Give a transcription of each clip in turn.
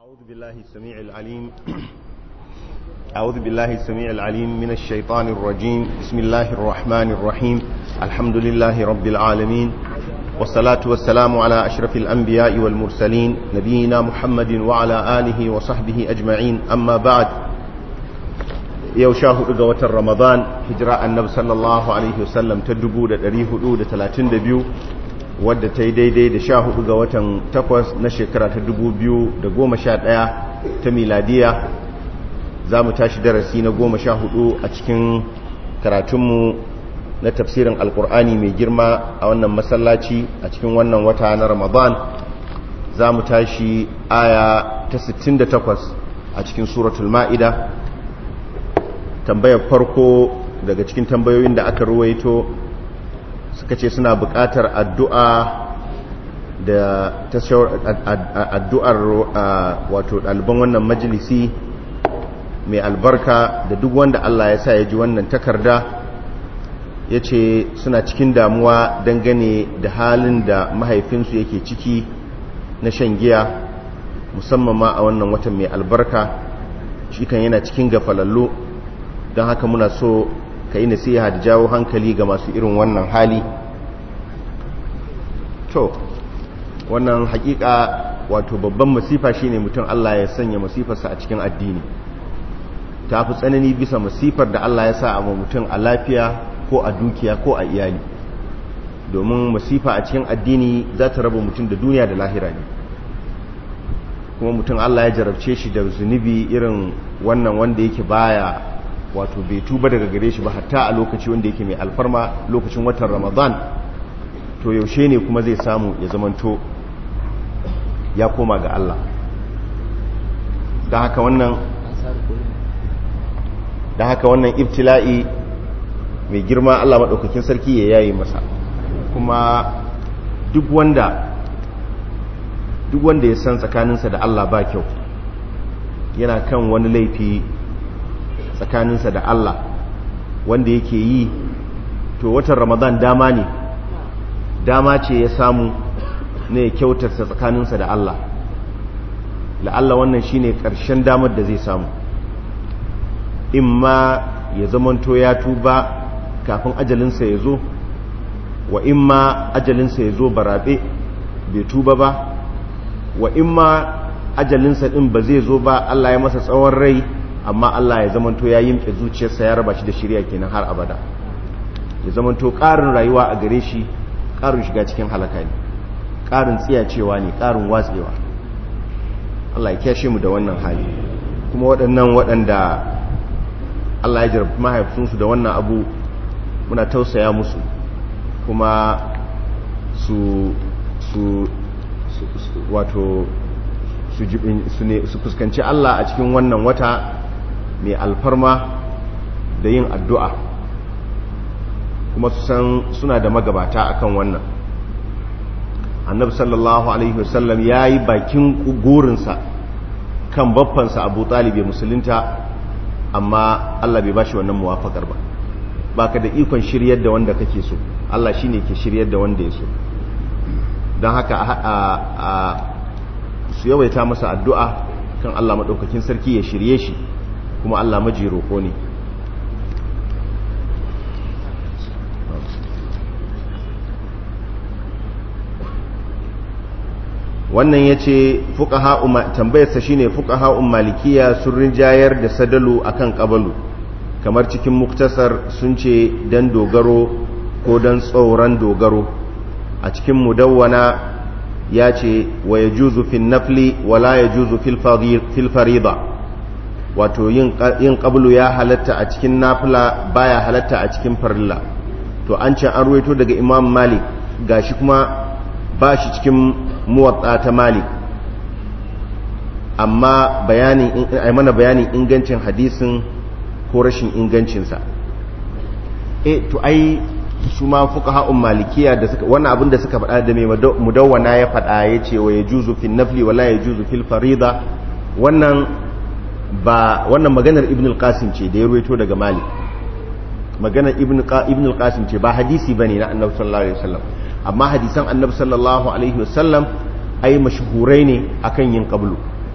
أعوذ بالله السميع العليم أعوذ بالله السميع العليم من الشيطان الرجيم بسم الله الرحمن الرحيم الحمد لله رب العالمين والصلاة والسلام على أشرف الأنبياء والمرسلين نبينا محمد وعلى آله وصحبه أجمعين أما بعد يوشاه إقوة رمضان هجراء النبي صلى الله عليه وسلم تدبو دا دريه دا تلاتين دبيو wadda ta yi daidai da sha hudu ga watan takwas na shekara ta dubu biyu da goma sha daya ta miladiya za mu tashi darasi na goma sha hudu a cikin karatunmu na tafsirin alkur'ani mai girma a wannan masallaci a cikin wannan wata na ramadan za mu tashi aya ta 68 a cikin suratul ma'ida tambayar farko daga cikin tambayoyin da aka ruwaito suka ce suna buƙatar addu'a da addu'ar wato ɗaliban wannan majalisi mai albarka da duk wanda Allah ya sa ya ji wannan takarda ya ce suna cikin damuwa dangane da halin da mahaifinsu yake ciki na shan giya musamman ma a wannan watan mai albarka shi kan yana cikin gafalallo don haka muna so ka yi nasiha da jawo hankali ga masu irin wannan hali to wannan hakika wato babban masifa shine mutum Allah ya sanya masifarsa a cikin addini ta fi tsanani bisa masifar da Allah ya sa a mutum a lafiya ko a dukiya ko a iyali domin masifa a cikin addini za ta raba mutum da duniya da lahira ne kuma mutum Allah ya jarabce shi da zunubi irin wannan wanda yake baya wato bai tuba daga gare shi ba hatta a lokaci wanda yake mai alfarma lokacin watan ramadan to yaushe ne kuma zai samu ya zamanto ya koma ga Allah da haka wannan da haka wannan ibtila'i mai girma Allah maɗaukakin sarki ya yayi masa kuma duk wanda duk wanda ya san tsakaninsa da Allah ba kyau yana kan wani laifi tsakaninsa da Allah wanda yake yi to watan ramadan dama ne dama ce ya samu ne ya kyautarsa tsakaninsa da Allah la'alla wannan shine ƙarshen damar da zai samu in ma ya zamanto ya tuba kafin ajalinsa ya zo wa in ma ajalinsa ya zo barabe bai tuba ba wa in ma ajalinsa ɗin ba zai zo ba Allah ya masa tsawon rai amma Allah ya zamanto ya yimke zuciyarsa ya raba shi da shirya kenan har abada ya zamanto ƙarin rayuwa a gare shi ƙarin shiga cikin halaka ne ƙarin tsiyacewa ne ƙarin watsewa Allah ya kyashe mu da wannan hali kuma waɗannan waɗanda Allah ya jarabi mahaifinsu da wannan abu muna tausaya musu kuma su su wato su fuskanci Allah a cikin wannan wata mai alfarma da yin addu'a kuma su san suna da magabata akan wannan annabi sallallahu alaihi wasallam ya yi bakin gurinsa kan baffansa abu talibai musulunta amma Allah bai bashi wannan muwafakar ba baka da ikon shiryar da wanda kake so Allah shine ke shiryar da wanda ya so don haka a su yawaita masa addu'a kan Allah maɗaukakin sarki ya shirye shi kuma Allah maji roƙo ne wannan ya ce tambayarsa shi ne fuka ha'un malikiya sun rinjayar da sadalu akan ƙabalu kamar cikin muktasar sun ce don dogaro ko don tsoron dogaro a cikin mudawwana ya ce wa ya juzu fin nafli wala ya juzu fil farida wato yin ƙablu ya halatta a cikin nafila baya halatta a cikin farilla to an ce an ruwaito daga imam malik gashi kuma ba shi cikin muwatsa ta malik amma bayanin ai mana bayanin ingancin hadisin ko rashin ingancinsa e to ai su ma fuqaha'un malikiya da suka wannan abin da suka faɗa da mai mudawwana ya faɗa yace wa yajuzu fil nafli wala yajuzu fil farida wannan ba wannan maganar ibn al-qasim ce da ya ruwaito daga malik maganar ibn ibn al-qasim ce ba hadisi bane na annabi sallallahu alaihi wasallam amma hadisan annabi sallallahu alaihi wasallam ai mashhurai ne akan yin qablu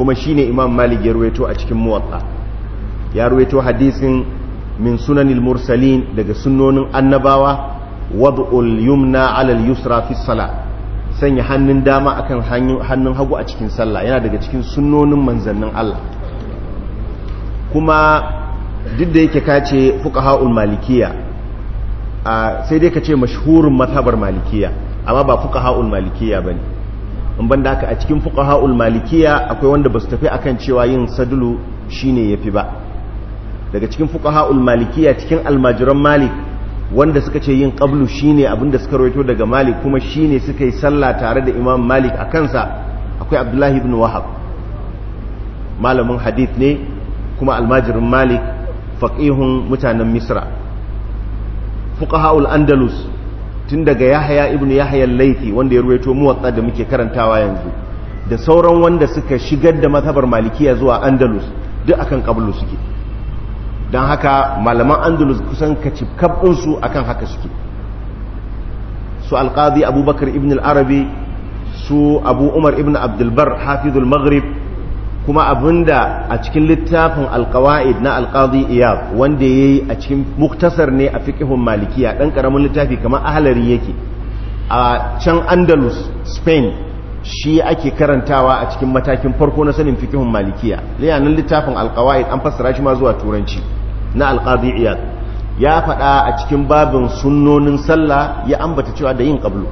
kuma shine imam malik ya ruwaito a cikin muwatta ya ruwaito hadisin min sunanil mursalin daga sunnonin annabawa wad'ul yumna 'ala al-yusra fi salat sanya hannun dama akan hannun hagu a cikin sallah yana daga cikin sunnonin manzannin Allah kuma duk da yake kace fuqaha'ul malikiya sai dai kace mashhurin mazhabar malikiya amma ba fuqaha'ul malikiya bane in banda haka a cikin fuqaha'ul malikiya akwai wanda basu tafi akan cewa yin sadulu shine yafi ba daga cikin fuqaha'ul malikiya cikin almajiran malik wanda suka ce yin qablu shine abinda suka rawaito daga malik kuma shine suka yi sallah tare da imam malik a kansa akwai abdullahi ibn wahab malamin hadith ne kuma almajirin malik faqihun mutanen misra fuqaha'ul andalus tun daga yahya ibn yahya al-laythi wanda ya rawaito muwatta da muke karantawa yanzu da sauran wanda suka shigar da mazhabar malikiya zuwa andalus duk akan qablu suke don haka malaman andalus kusan kacikabinsu akan haka suke su alkazi abubakar ibn al-arabi su abu umar ibn abdulbar hafizul maghrib kuma abinda a cikin littafin alkawa'id na alkazi iyab wanda ya yi a cikin muktasar ne a fiƙihun malikiya ɗan ƙaramin littafi kamar ahalari yake a can andalus spain shi ake karantawa a cikin matakin farko na sanin fiƙihun malikiya liyanin littafin alkawa'id an fassara shi ma zuwa turanci na alƙadi iyad ya faɗa a cikin babin sunnonin sallah ya ambata cewa da yin ƙablu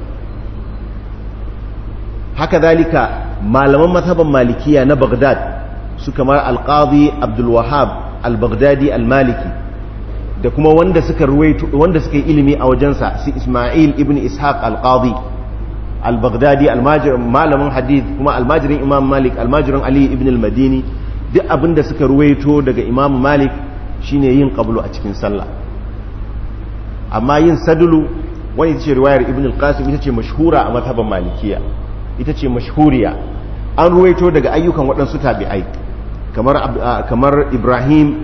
haka zalika malaman mazhaban malikiya na bagdad su kamar alƙadi abdulwahab al-baghdadi al-maliki da kuma wanda suka ruwaito wanda suka yi ilimi a wajensa su ismail ibn ishaq al-qadi al-baghdadi malamin hadith kuma almajirin imam malik almajirin ali ibn al-madini duk abinda suka ruwaito daga imam malik shine yin qablu a cikin sallah amma yin sadulu wani ita ce riwayar ibn al-qasim ita ce mashhura a mazhaban malikiya ita ce mashhuriya an ruwaito daga ayyukan waɗansu tabi'ai kamar kamar ibrahim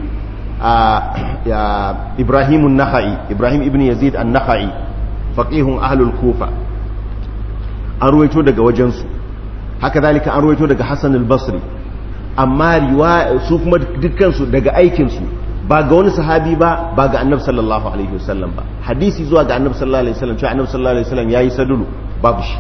ibrahim an-nakhai ibrahim ibn yazid an-nakhai faqihun ahlul kufa an ruwaito daga wajensu haka zalika an ruwaito daga hassan al-basri amma riwaya su kuma dukkansu daga aikinsu ba ga wani sahabi ba ba ga annabi sallallahu alaihi wasallam ba hadisi zuwa ga annabi sallallahu alaihi wasallam cewa annabi sallallahu alaihi wasallam yayi sadulu babu shi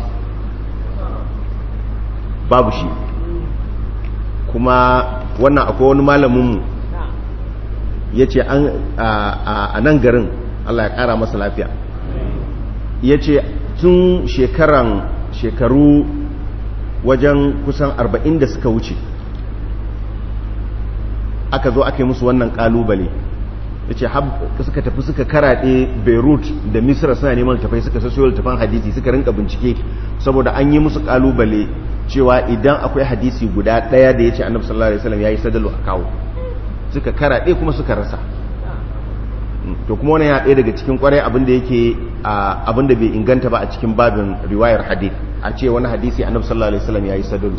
babu shi kuma wannan akwai wani malamin mu yace an a nan garin Allah ya kara masa lafiya yace tun shekaran shekaru wajen kusan 40 da suka wuce aka zo aka yi musu wannan kalubale ya ce suka tafi suka karaɗe beirut da misra suna neman tafai suka sassoyo tafan hadisi suka rinka bincike saboda an yi musu kalubale cewa idan akwai hadisi guda ɗaya da ya ce annabi sallallahu alaihi wasallam ya yi sadalu a kawo suka karaɗe kuma suka rasa to kuma wani ya ɗaya daga cikin kwarai abinda yake abinda bai inganta ba a cikin babin riwayar hadith a ce wani hadisi annabi sallallahu alaihi wasallam ya yi sadalu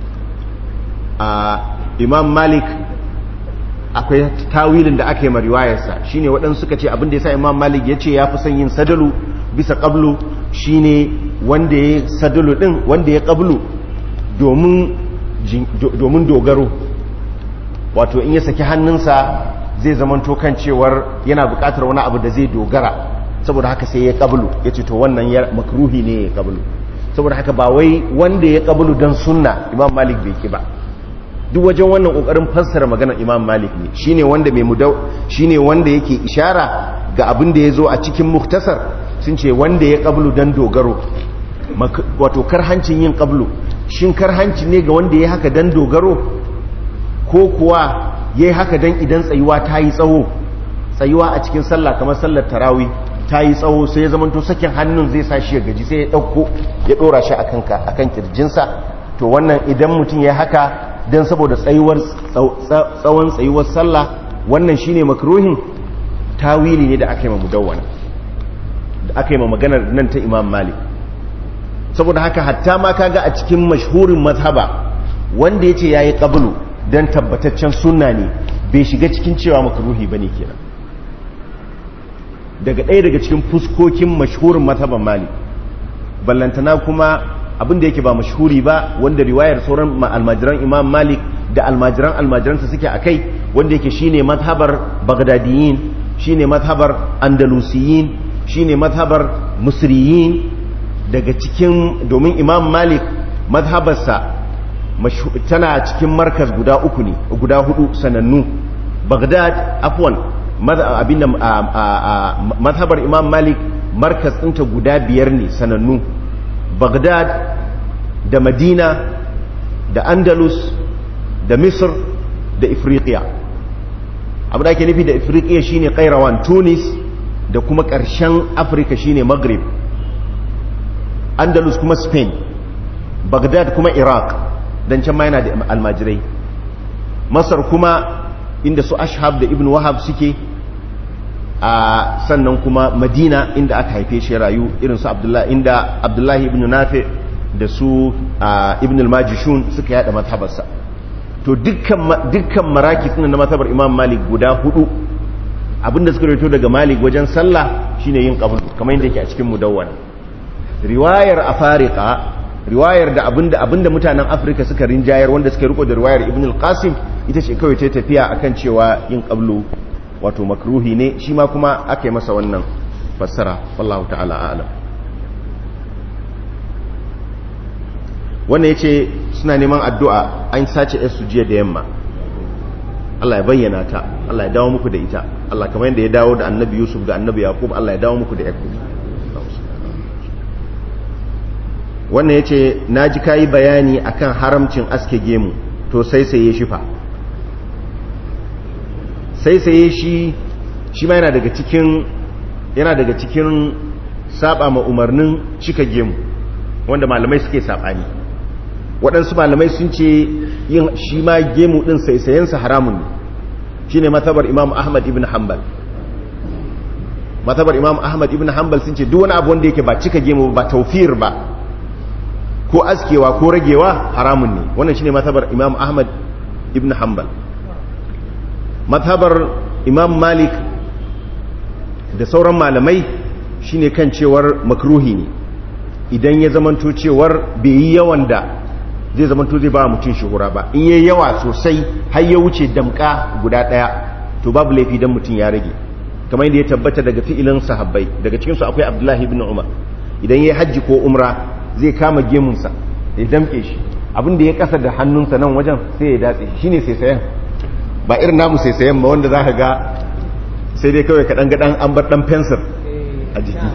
imam malik akwai tawilin da aka yi mariwayarsa shine waɗansu suka ce abinda ya sa imam malik ya ce ya fi son yin sadalu bisa ƙablu shine wanda ya sadalu ɗin wanda ya ƙablu domin dogaro wato in ya saki hannunsa zai zamanto kan cewar yana buƙatar wani abu da zai dogara saboda haka sai ya ƙablu ya ce to wannan ya makruhi ne ya ƙablu saboda haka ba wai wanda ya ƙablu don sunna imam malik bai ki ba duk wajen wannan kokarin fassara maganar imam malik ne shine wanda mai mudau shine wanda yake ishara ga abin da yazo a cikin muktasar sun ce wanda ya qablu dan dogaro wato karhancin yin qablu shin karhanci ne ga wanda ya haka dan dogaro ko kuwa yayi haka dan idan tsayuwa ta yi tsawo tsayuwa a cikin sallah kamar sallar tarawih ta yi tsawo sai ya zamanto sakin hannun zai sa shi ya gaji sai ya dauko ya dora shi akan ka akan kirjinsa to wannan idan mutum ya haka don saboda tsayuwar tsawon tsayuwar sallah wannan shine makruhin tawili ne da aka yi ma mudawwana da aka yi ma maganar nan ta imam malik saboda haka hatta ma kaga a cikin mashhurin mazhaba wanda yace yayi qablu dan tabbataccen sunna ne bai shiga cikin cewa makruhi bane kenan daga ɗaya daga cikin fuskokin mashhurin mazhaban malik ballantana kuma abin da yake ba mashhuri ba wanda riwayar sauran almajiran imam malik da almajiran almajiransa suke a kai wanda yake shine mazhabar bagdadiyin shine mazhabar andalusiyin shine mazhabar musriyin daga cikin domin imam malik mazhabarsa tana cikin markaz guda uku ne guda hudu sanannu bagdad afwan abinda mazhabar imam malik markaz ɗinta guda biyar ne sanannu bagdad da madina da andalus da misr da ifriqiya abu da ake nufi da ifriqiya shine kairawan tunis da kuma ƙarshen afirka shine maghrib andalus kuma spain bagdad kuma iraq don can ma yana da almajirai masar kuma inda su ashab da ibn wahab suke a sannan kuma madina inda aka haife shi rayu irin su abdullahi inda abdullahi ibn nafi da su ibn al-majishun suka yada mazhabarsa to dukkan dukkan maraki suna na mazhabar imam malik guda hudu abinda suka rito daga malik wajen sallah shine yin qabl kamar yadda yake a cikin mudawwana riwayar afariqa riwayar da abinda abinda mutanen afirka suka rinjayar wanda suka riko da riwayar ibn al-qasim ita ce kawai ta tafiya akan cewa yin qablu wato makruhi ne shi ma kuma aka yi masa wannan fassara wallahu ta'ala a'lam wannan yace suna neman addu'a an sace su jiya da yamma Allah ya bayyana ta Allah ya dawo muku da ita Allah kamar yadda ya dawo da annabi Yusuf da annabi Yaqub Allah ya dawo muku da yakub wannan ya ce na ji kayi bayani akan haramcin aske gemu to sai sai ya shifa sai sai shi shi ma yana daga cikin yana daga cikin saba ma umarnin cika gemu wanda malamai suke sabani waɗansu malamai sun ce yin shi ma gemu ɗin saisayensa haramun ne shi ne matabar imam ahmad ibn hanbal matabar imam ahmad ibn hanbal sun ce duk wani abu wanda yake ba cika gemu ba taufir ba ko askewa ko ragewa haramun ne wannan shine matabar imam ahmad ibn hanbal matabar imam malik da sauran malamai shine kan cewar makruhi ne idan ya zamanto cewar bai yi yawan da zai zamanto zai ba mutum shuhura ba in yi yawa sosai har ya wuce damka guda daya to babu laifi dan mutum ya rage kamar yadda ya tabbata daga fi'ilin sahabbai daga cikinsu akwai abdullahi ibn umar idan ya yi hajji ko umra zai kama gemunsa ya damke shi abin da ya kasa da hannunsa nan wajen sai ya datse shi ne saisayen ba irin namu saisayen ba wanda za ka ga sai dai kawai kaɗan gaɗan an bar ɗan fensir a jiki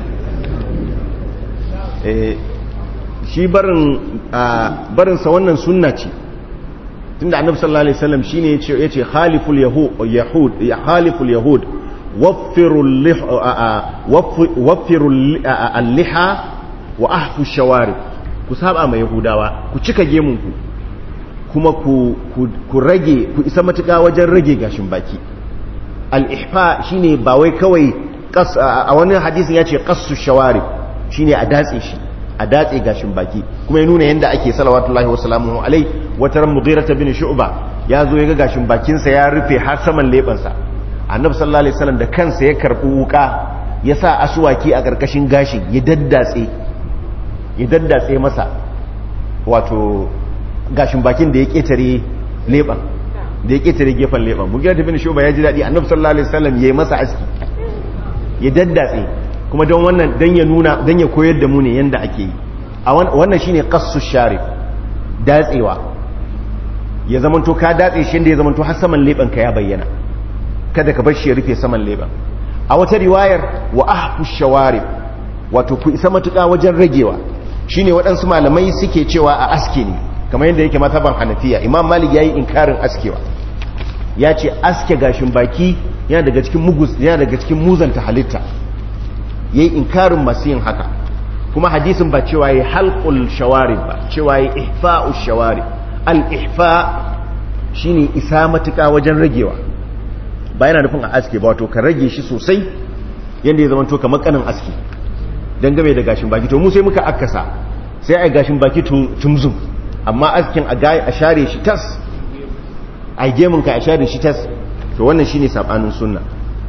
shi barinsa wannan sunna ce tunda annabi sallallahu alaihi wasallam shine yace yace khaliful yahud khaliful yahud waffirul waffirul al-liha wa ahfu shawari ku saba ma yahudawa ku cika gemunku kuma ku, ku, rage ku isa matuƙa wajen rage gashin baki al-ihfa shine ba wai kawai a wani hadisin ya ce qassu shawari shine a datse shi a datse gashin baki kuma ya nuna yadda ake salawatullahi wasalamu alai wata ran mughirata bin shu'ba ya zo ya ga gashin bakinsa ya rufe har saman lebansa annabi sallallahu alaihi wasallam da kansa ya karbi wuka ya sa asuwaki a karkashin gashin ya daddatse ya daddatse masa wato gashin bakin da ya ketare leban da ya ketare gefen leban mughirata bin shu'ba ya ji dadi annabi sallallahu alaihi wasallam yayi masa aski ya daddatse kuma don wannan don ya nuna don ya koyar da mu ne yanda ake yi a wannan shine qassu sharif datsewa ya zamanto ka datse shi da ya zamanto har saman leban ka ya bayyana kada ka bar shi ya rufe saman leban a wata riwayar wa ahfu shawarib wato ku isa matuƙa wajen ragewa shine waɗansu malamai suke cewa a aske ne kamar yadda yake mataban hanafiya imam malik yayi inkarin askewa ya ce aske gashin baki yana daga cikin mugus yana daga cikin muzanta halitta ya yi inkarin masu yin haka kuma hadisin ba cewa ya halkul shawari ba cewa ya ihfa'u shawari al-ihfa shi ne isa matuka wajen ragewa ba yana nufin a aske ba wato ka rage shi sosai yadda ya zamanto kamar kanin aski don game da gashin baki to mu sai muka akasa sai a gashin baki tumzum amma askin a share shi tas a gemunka a share shi tas to wannan shine sabanin sunna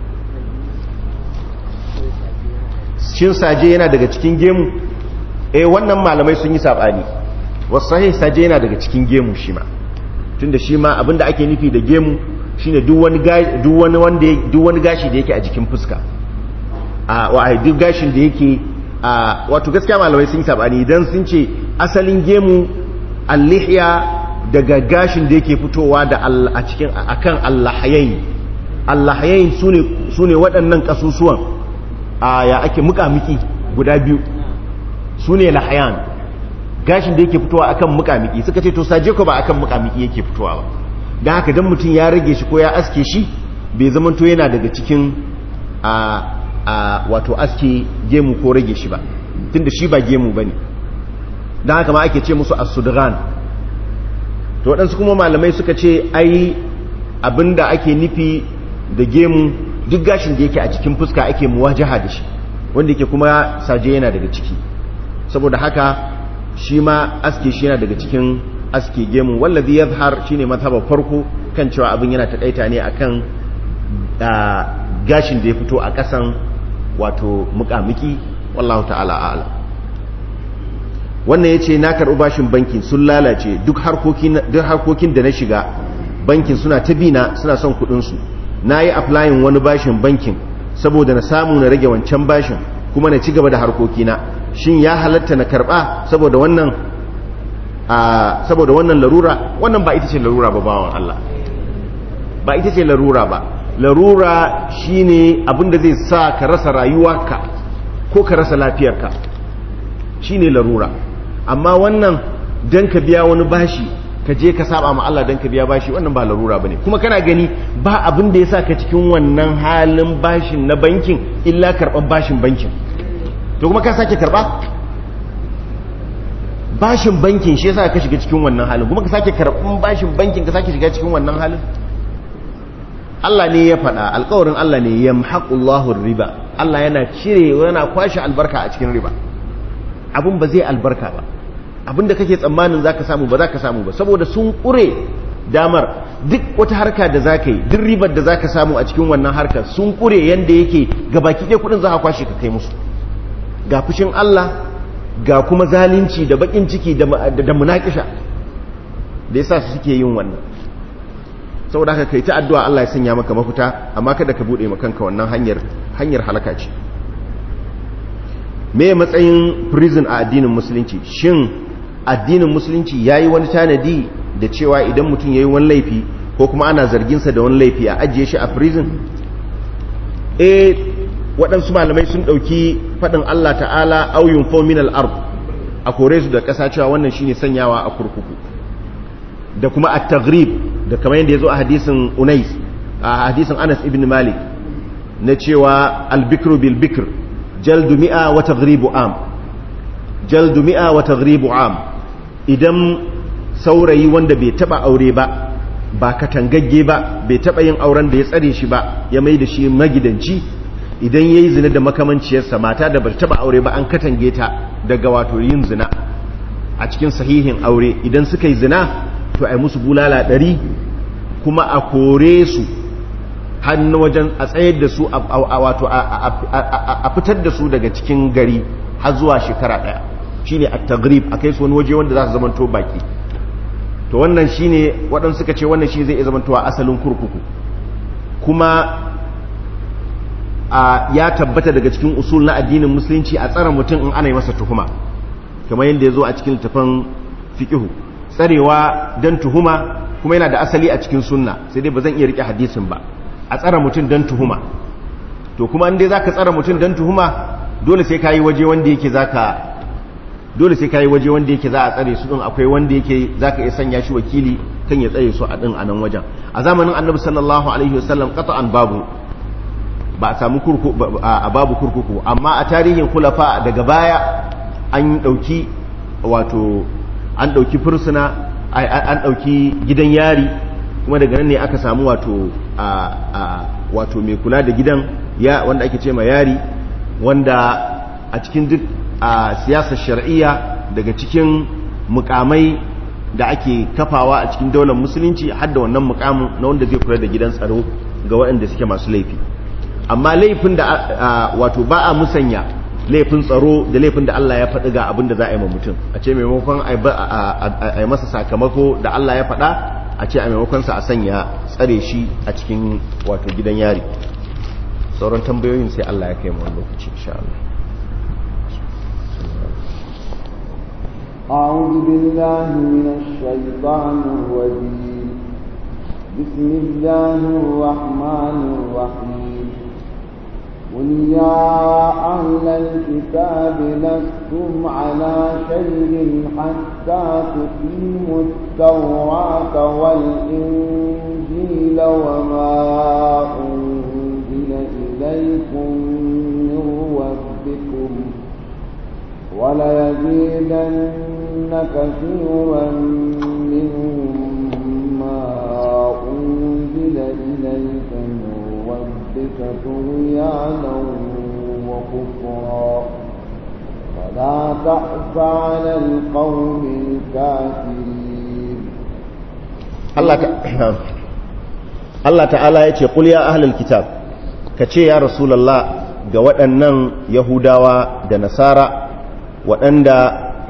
shin saje yana daga cikin gemu eh wannan malamai sun yi sabani wasu sahih saje yana daga cikin gemu shi ma tunda shi ma abinda ake nufi da gemu shine duk wani duk wani wanda duk wani gashi da yake a jikin fuska a wa duk gashin da yake a wato gaskiya malamai sun yi sabani idan sun ce asalin gemu al-lihya daga gashin da yake fitowa da a cikin akan allahayain allahayain sune sune waɗannan kasusuwan a ya ake mukamiki guda biyu sune lahayan gashin da yake fitowa akan mukamiki suka ce to saje ko ba akan mukamiki yake fitowa ba dan haka dan mutum ya rage shi ko ya aske shi bai zama to yana daga cikin a a wato aske gemu ko rage shi ba tunda shi ba gemu bane dan haka ma ake ce musu as-sudghan to waɗansu kuma malamai suka ce ai abinda ake nufi da gemu duk gashin da yake a cikin fuska ake muwajaha da shi wanda yake kuma saje yana daga ciki saboda haka shi ma aske shi yana daga cikin aske gemu wallazi yazhar shine mazhabar farko kan cewa abin yana takaita ne akan gashin da ya fito a kasan wato mukamiki wallahu ta'ala a'lam wannan yace na karɓi bashin bankin sun lalace duk harkokin duk harkokin da na shiga bankin suna ta bina suna son kuɗin su nayi applying wani bashin bankin saboda na samu na rage wancan bashin kuma na ci gaba da harkokina shin ya halatta na karba saboda wannan saboda wannan larura wannan ba ita ce larura ba bawan Allah ba ita ce larura ba larura shine abinda zai sa ka rasa rayuwarka ko ka rasa lafiyarka shine larura amma wannan dan ka biya wani bashi ka je ka saba ma Allah dan ka biya bashi wannan ba larura bane kuma kana gani ba abin da yasa ka cikin wannan halin bashin na bankin illa karban bashin bankin to kuma ka sake karba bashin bankin shi yasa ka shiga cikin wannan halin kuma ka sake karban bashin bankin ka sake shiga cikin wannan halin Allah ne ya faɗa alƙawarin Allah ne yamhaqullahu riba Allah yana cire yana kwashe albarka a cikin riba abun ba zai albarka ba abin da kake tsammanin zaka samu ba zaka samu ba saboda sun ƙure damar duk wata harka da zaka yi duk ribar da zaka samu a cikin wannan harkar sun ƙure yanda yake gabaki ɗaya kuɗin za ka kwashe ka kai musu ga fushin Allah ga kuma zalunci da bakin ciki da munakisha da yasa su suke yin wannan saboda haka kai ta addu'a Allah ya sanya maka mafita amma kada ka bude maka kanka wannan hanyar hanyar halaka ce me matsayin prison a addinin musulunci shin addinin musulunci yayi wani tanadi da cewa idan mutum yayi wani laifi ko kuma ana zargin sa da wani laifi a ajiye shi a prison eh waɗansu malamai sun ɗauki faɗin Allah ta'ala auyun fominal ard a kore su da ƙasa cewa wannan shine sanyawa a kurkuku da kuma a taghrib da kamar yadda ya zo a hadisin unais a hadisin anas ibn malik na cewa albikru bil bikr jaldu mi'a wa taghribu am jaldu mi'a wa taghribu am idan saurayi wanda bai taba aure ba ba katangagge ba bai taba yin auren da ya tsare shi ba ya mai da shi magidanci idan ya yi zina da makamanciyarsa mata da ba taba aure ba an katange ta daga wato yin zina a cikin sahihin aure idan suka yi zina to a yi musu bulala ɗari kuma a kore su hannu wajen a tsayar da su a wato a fitar da su daga cikin gari har zuwa shekara ɗaya shine a tagrib a kai su wani waje wanda za su zamanto baki to wannan shine waɗansu suka ce wannan shi zai iya zamantowa asalin kurkuku kuma ya tabbata daga cikin usul na addinin musulunci a tsara mutum in ana yi masa tuhuma kamar yadda ya zo a cikin littafin fiƙihu tsarewa don tuhuma kuma yana da asali a cikin sunna sai dai ba zan iya riƙe hadisin ba a tsara mutum don tuhuma to kuma in dai za ka tsara mutum don tuhuma dole sai ka yi waje wanda yake za ka dole sai ka yi waje wanda yake za a tsare su ɗin akwai wanda yake za ka iya sanya shi wakili kan ya tsare su a ɗin a nan wajen a zamanin annabi sallallahu alaihi wasallam qata'an babu ba a samu a babu kurkuku amma a tarihin kulafa daga baya an ɗauki wato an ɗauki fursuna an ɗauki gidan yari kuma daga nan ne aka samu wato wato mai kula da gidan ya wanda ake ce ma yari wanda a cikin duk a siyasar shar'iyya daga cikin mukamai da ake kafawa a cikin daular musulunci har da wannan mukamin na wanda zai kula da gidan tsaro ga waɗanda suke masu laifi amma laifin da wato ba a musanya laifin tsaro da laifin da Allah ya faɗi ga abin da za a yi ma mutum a ce maimakon a yi masa sakamako da Allah ya faɗa a ce a maimakonsa a sanya tsare shi a cikin wato gidan yari sauran tambayoyin sai Allah ya kai mu lokaci insha Allah أعوذ بالله من الشيطان الرجيم بسم الله الرحمن الرحيم قل يا أهل الكتاب لستم على شيء حتى تقيموا التوراة والإنجيل وما أنزل إليكم من ربكم وليزيدن كثيرا منهم ما أنزل إليك من ربك طغيانا وكفرا ولا تأس على القوم الكافرين Allah ta'ala ya ce ƙul ya ahlul kitab ka ce ya rasulallah ga waɗannan yahudawa da nasara waɗanda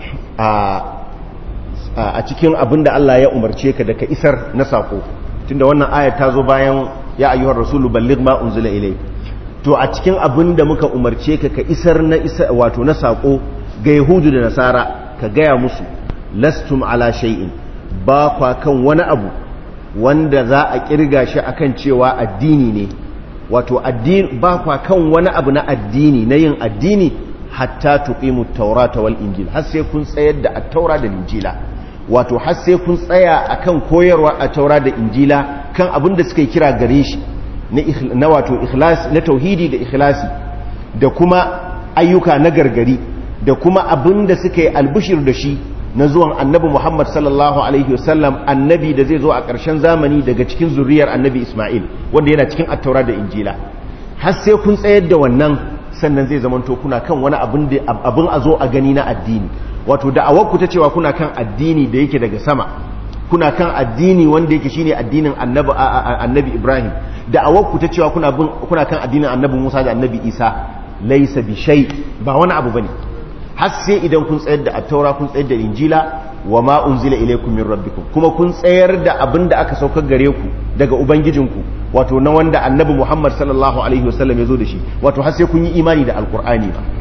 a cikin abin da Allah ya umarce ka da ka isar na saƙo tunda wannan ayat ta zo bayan ya ayyuhar rasulu balligh ma unzila ilai to a cikin abin da muka umarce ka ka isar na isa wato na saƙo ga yahudu da nasara ka gaya musu lastum ala shay'in ba kwa kan wani abu wanda za a kirga shi akan cewa addini ne wato addini ba kwa kan wani abu na addini na yin addini hatta tuqimu taurata wal injil har sai kun tsayar da at-taura da injila wato har sai kun tsaya akan koyarwa a taura da injila kan abin da suka kira gare shi na wato ikhlas na tauhidi da ikhlasi da kuma ayyuka na gargari da kuma abin da suka yi albishir da shi na zuwan annabi Muhammad sallallahu alaihi wasallam annabi da zai zo a ƙarshen zamani daga cikin zuriyar annabi Ismail wanda yana cikin attaura da injila har sai kun tsayar da wannan sannan zai zamanto kuna kan wani abin a zo a gani na addini wato da'awar ku ta cewa kuna kan addini da yake daga sama kuna kan addini wanda yake shine addinin annabi annabi Ibrahim da'awar ku ta cewa kuna bin kuna kan addinin annabi Musa da annabi Isa laysa bi shay ba wani abu bane har sai idan kun tsayar da attaura kun tsayar da injila wa ma unzila ilaykum min rabbikum kuma kun tsayar da abin da aka saukar gare ku daga ubangijinku wato na wanda annabi Muhammad sallallahu alaihi wasallam ya zo da shi wato har sai kun yi imani da alkur'ani ba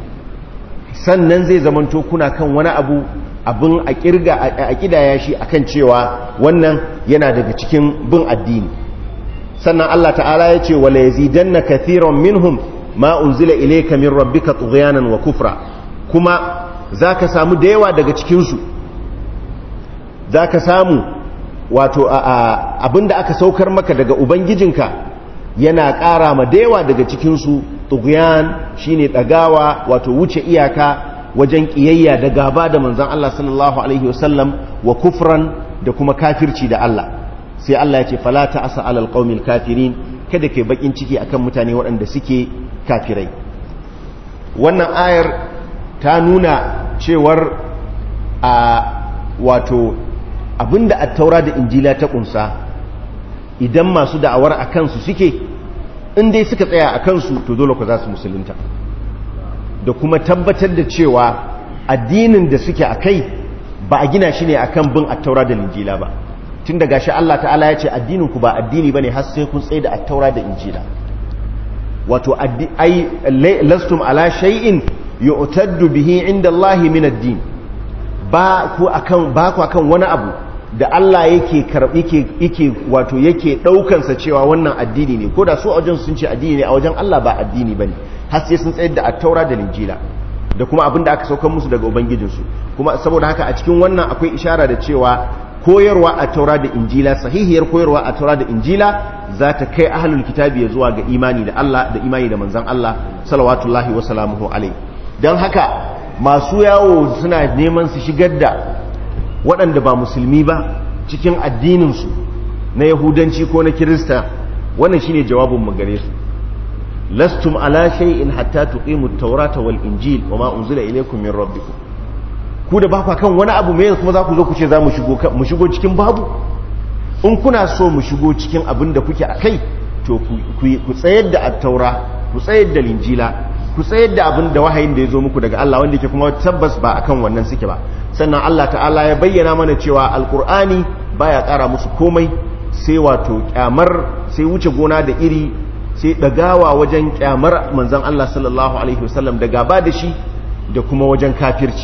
sannan zai zamanto kuna kan wani abu abin a kirga a kidaya shi akan cewa wannan yana daga cikin bin addini sannan Allah ta'ala ya ce wala yazidanna kathiran minhum ma unzila ilayka min rabbika tughyanan wa kufra kuma zaka samu da yawa daga cikin su zaka samu wato abinda aka saukar maka daga ubangijinka yana ƙara ma da yawa daga cikin su tughyan shine dagawa wato wuce iyaka wajen kiyayya da gaba da manzon Allah sallallahu alaihi wasallam wa kufran da kuma kafirci da Allah sai Allah ya ce fala ta'asa alal qaumil kafirin kada kai bakin ciki akan mutane waɗanda suke kafirai wannan ayar ta nuna cewar a wato abinda at-taura da injila ta kunsa idan masu da'awar akan su suke in dai suka tsaya akan su to dole ku za su musulunta da kuma tabbatar da cewa addinin da suke akai ba a gina shi ne akan bin at-taura da injila ba tun daga shi Allah ta'ala ya ce addininku ba addini bane har sai kun tsaye da attaura da injila wato ai lastum ala shay'in yu'taddu bihi inda Allah min ad-din ba ku akan ba ku akan wani abu da Allah yake karbi yake yake wato yake daukan sa cewa wannan addini ne ko da su a wajen sun ce addini ne a wajen Allah ba addini bane har sai sun tsayar da attaura da injila da kuma abin da aka saukar musu daga ubangijinsu kuma saboda haka a cikin wannan akwai ishara da cewa koyarwa a taura da injila sahihiyar koyarwa a taura da injila za ta kai ahlul kitabi ya zuwa ga imani da Allah da imani da manzan Allah salawatullahi wa salamuhu alai don haka masu yawo suna neman su shigar da waɗanda ba musulmi ba cikin addininsu na yahudanci ko na kirista wannan shine jawabin mu gare su lastum ala shay'in hatta tuqimu at-taurata wal injil wa ma unzila ilaykum min rabbikum ku da ba kan wani abu mai kuma za ku zo ku ce za mu shigo cikin babu in kuna so mu shigo cikin abin da kuke a kai to ku tsayar da attaura ku tsayar da linjila ku tsayar da abin da wahayin da ya zo muku daga Allah wanda ke kuma tabbas ba akan wannan suke ba sannan Allah ta'ala ya bayyana mana cewa alkur'ani baya ƙara musu komai sai wato kyamar sai wuce gona da iri sai ɗagawa wajen kyamar manzan Allah sallallahu alaihi wasallam da gaba da shi da kuma wajen kafirci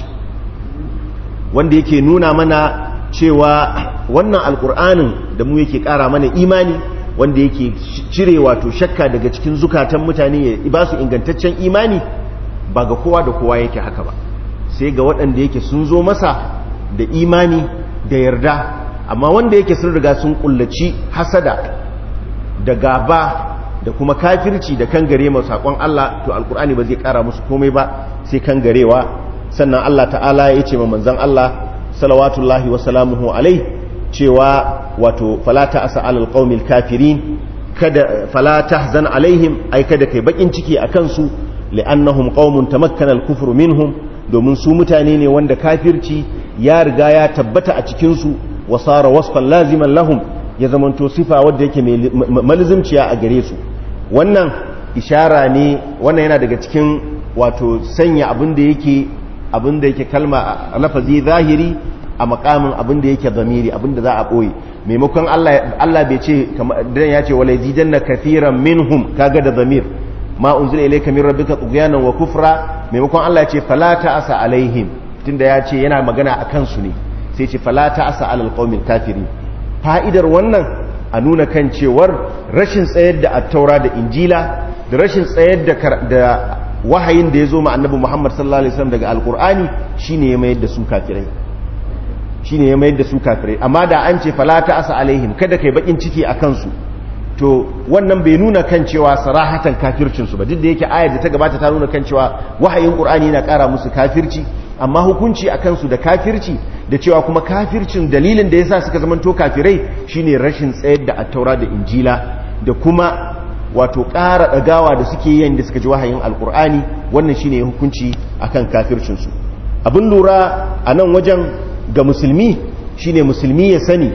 wanda yake nuna mana cewa wannan alkur'anin da mu yake ƙara mana imani wanda yake cire wato shakka daga cikin zukatan mutane ya ba su ingantaccen imani ba ga kowa da kowa yake haka ba sai ga waɗanda yake sun zo masa da imani da yarda amma wanda yake sun riga sun kullaci hasada da gaba da kuma kafirci da kangare masu saƙon Allah to alkur'ani ba zai ƙara musu komai ba sai kangarewa sannan Allah ta'ala ya ce ma manzan Allah salawatullahi wa salamuhu alai cewa wato falata asa alal qaumil kafirin kada fala tahzan alaihim ai kada kai bakin ciki akan su li'annahum qaumun tamakkana al-kufru minhum domin su mutane ne wanda kafirci ya riga ya tabbata a cikin su wa sara wasfan laziman lahum ya zamanto sifa wadda yake malizimciya a gare su wannan ishara ne wannan yana daga cikin wato sanya abin da yake abin da yake kalma a lafazi zahiri a makamin abin da yake zamiri abin da za a ɓoye maimakon Allah bai ce dan ya ce wala zidanna kathiran minhum kaga da zamir ma unzila ilayka min rabbika tughyanan wa kufra maimakon Allah ya ce fala ta'asa alaihim tunda ya ce yana magana akan su ne sai ce fala ta'asa alal qaumil kafirin fa'idar wannan a nuna kan cewar rashin tsayar da attaura da injila da rashin tsayar da wahayin da ya zo ma annabi Muhammad sallallahu alaihi wasallam daga alkur'ani shine ya mayar da su kafirai shine ya mayar da su kafirai amma da an ce fala asa alaihim kada kai bakin ciki akan su to wannan bai nuna kan cewa sarahatan kafircin su ba duk da yake ayar da ta gabata ta nuna kan cewa wahayin qur'ani yana kara musu kafirci amma hukunci akan su da kafirci da cewa kuma kafircin dalilin da yasa suka zamanto kafirai shine rashin tsayar da attaura da injila da kuma wato ƙara ɗagawa da suke yin da suka ji wahayin alkur'ani wannan shine hukunci akan kafircinsu abin lura a nan wajen ga musulmi shine musulmi ya sani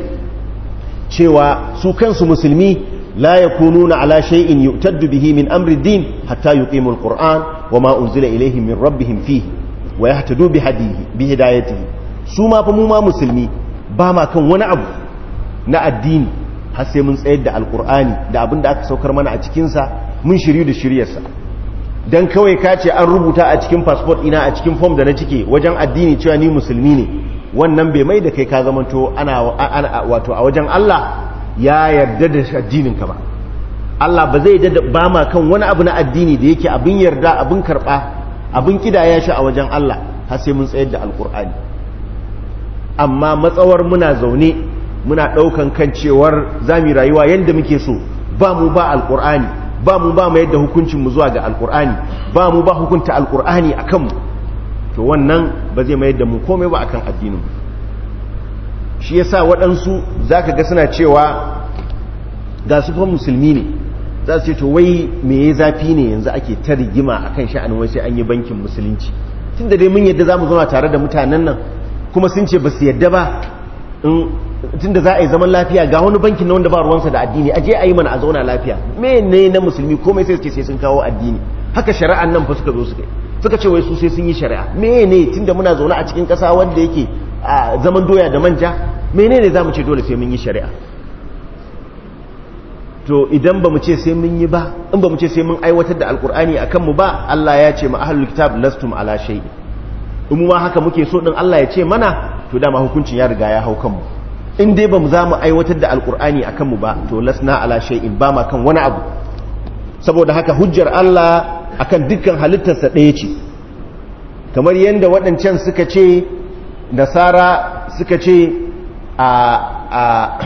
cewa su kansu musulmi la yakununa ala shay'in yu'taddu bihi min amri din hatta yuqimu alquran wa ma unzila ilayhim min rabbihim fihi wa yahtadu bi hadihi bi hidayatihi su ma fa mu ma musulmi ba ma kan wani abu na addini har sai mun tsayar da alkur'ani da abin da aka saukar mana a cikinsa mun shiryu da shiryarsa don kawai ka ce an rubuta a cikin fasfot ina a cikin fom da na cike wajen addini cewa ni musulmi ne wannan bai mai da kai ka zamanto ana wato a wajen Allah ya yarda da addininka ba Allah ba zai yarda ba ma kan wani abu na addini da yake abin yarda abin karba abin kidaya shi a wajen Allah har sai mun tsayar da alkur'ani amma matsawar muna zaune muna ɗaukan kan cewar za mu rayuwa yadda muke so ba mu ba alƙur'ani ba mu ba mu yadda hukuncinmu zuwa ga alƙur'ani ba mu ba hukunta alƙur'ani a kanmu to wannan ba zai mayar da mu komai ba akan addininmu shi yasa waɗansu za ka ga suna cewa ga su fa musulmi ne za su ce to wai me ya zafi ne yanzu ake ta rigima akan sha'anin wai sai an yi bankin musulunci tun da dai mun yadda za mu zauna tare da mutanen nan kuma sun ce ba su yadda ba tunda za a yi zaman lafiya ga wani bankin na wanda ba ruwansa da addini a je a yi mana a zauna lafiya me ne na musulmi komai sai su ce sai sun kawo addini haka shari'an nan fa suka zo suka suka ce wai su sai sun yi shari'a me ne tunda muna zaune a cikin ƙasa wanda yake a zaman doya da manja menene za mu ce dole sai mun yi shari'a to idan ba mu ce sai mun yi ba in ba mu ce sai mun aiwatar da alkur'ani a kanmu ba Allah ya ce ma ahlul kitab lastum ala shay'in in mu ma haka muke so din Allah ya ce mana to dama hukuncin ya riga ya hau kanmu in dai ba mu za mu aiwatar da alkur'ani a kanmu ba to lasna ala shay'in ba ma kan wani abu saboda haka hujjar Allah akan dukkan halittarsa ɗaya ce kamar yadda waɗancan suka ce nasara suka ce a a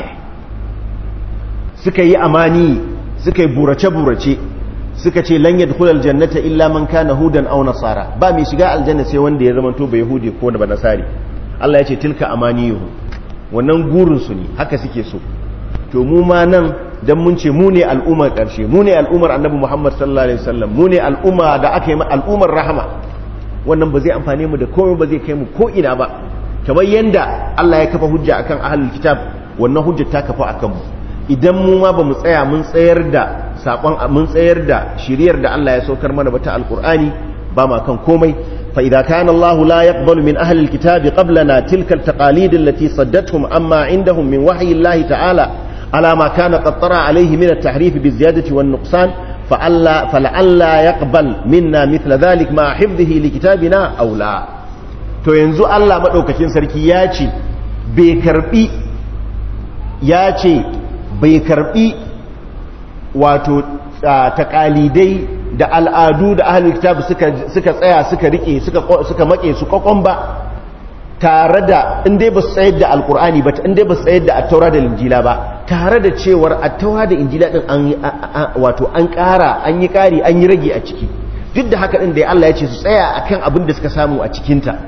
suka yi amani suka yi burace-burace suka ce lan yadkhul aljannata illa man kana hudan aw nasara ba mai shiga aljanna sai wanda ya zama to ba yahudi ko da ba nasari Allah ya ce tilka amaniyuhu wannan gurin su ne haka suke so to mu ma nan dan mun ce mu ne al'ummar karshe mu ne al'ummar annabi Muhammad sallallahu alaihi wasallam mu ne al'umma da aka yi al'ummar rahama wannan ba zai amfane mu da komai ba zai kai mu ko ina ba kamar yanda Allah ya kafa hujja akan ahlul kitab wannan hujjar ta kafa akan mu idan mu ma ba mu tsaya mun tsayar da sakon mun tsayar da shiriyar da Allah ya saukar mana ba ta alkur'ani ba ma kan komai فإذا كان الله لا يقبل من أهل الكتاب قبلنا تلك التقاليد التي صدتهم أما عندهم من وحي الله تعالى على ما كان قد طرأ عليه من التحريف بالزيادة والنقصان فألا فلعلا يقبل منا مثل ذلك مع حفظه لكتابنا أو لا to yanzu Allah madaukakin sarki ya ce bai karbi ya ce bai karbi wato takalidai da al'adu da ahlul kitab suka suka tsaya suka rike suka suka make su kokon ba tare da inda ba su tsayar da alkur'ani ba inda ba su tsayar da attaura da injila ba tare da cewar attaura da injila din an wato an ƙara an yi ƙari an yi rage a ciki duk da haka din da Allah ya ce su tsaya akan abin da suka samu a cikinta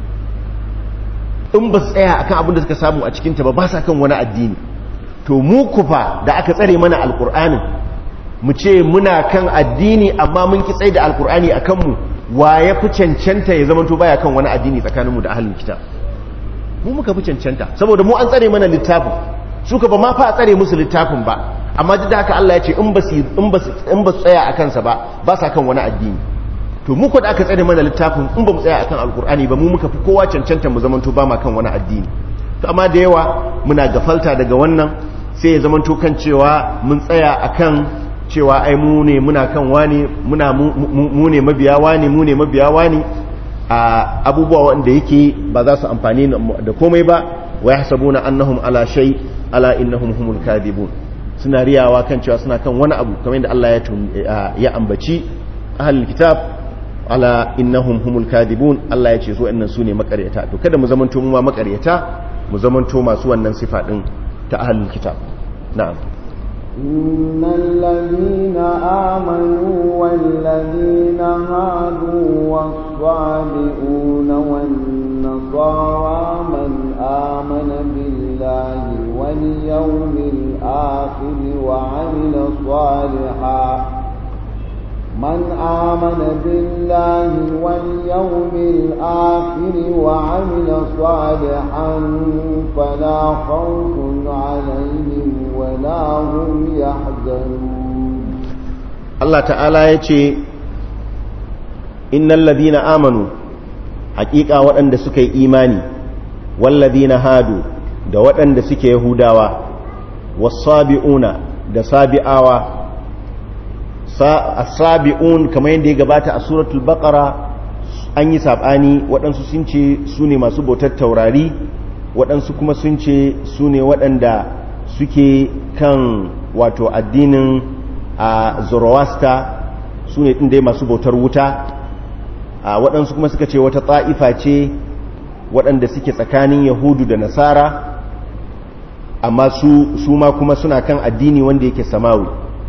in ba su tsaya akan abin da suka samu a cikinta ba ba sa kan wani addini to mu kufa da aka tsare mana alkur'anin mu ce muna kan addini amma mun ki tsaye da alkur'ani a kanmu wa ya fi cancanta ya zama to baya kan wani addini tsakaninmu da ahalin kitab mu muka fi cancanta saboda mu an tsare mana littafin suka ba ma fa a tsare musu littafin ba amma duk da haka Allah ya ce in ba su in ba su in ba su tsaya a kansa ba ba sa kan wani addini to mu ko da aka tsare mana littafin in ba mu tsaya akan alkur'ani ba mu muka fi kowa cancanta mu zama to ba ma kan wani addini to amma da yawa muna gafalta daga wannan sai ya zama to kan cewa mun tsaya akan cewa ai mu ne muna kan wani muna mu ne mabiya wani mu ne mabiya wani a abubuwa wanda yake ba za su amfani da komai ba wa yahsabuna annahum ala shay ala innahum humul kadhibun suna riyawa kan cewa suna kan wani abu kamar yadda Allah ya ya ambaci ahlul kitab ala innahum humul kadhibun Allah ya ce su annan su ne makaryata to kada mu zamanto mu ma makaryata mu zamanto masu wannan sifa din ta ahlul kitab na'am إن الذين آمنوا والذين هادوا والصابئون والنصارى من آمن بالله واليوم الآخر وعمل صالحا من آمن بالله واليوم الآخر وعمل صالحا فلا خوف عليهم ولا هم يحزنون الله تعالى يتي إن الذين آمنوا حقيقة وأن سكي إيماني والذين هادوا da waɗanda suke Yahudawa wasabi'una da sabi'awa asabi'un kamar yadda ya gabata a suratul baqara an yi sabani waɗansu sun ce su ne masu bautar taurari waɗansu kuma sun ce su ne waɗanda suke kan wato addinin a zoroaster su ne ɗin masu bautar wuta waɗansu kuma suka ce wata tsa'ifa ce waɗanda suke tsakanin yahudu da nasara amma su ma kuma suna kan addini wanda yake samawi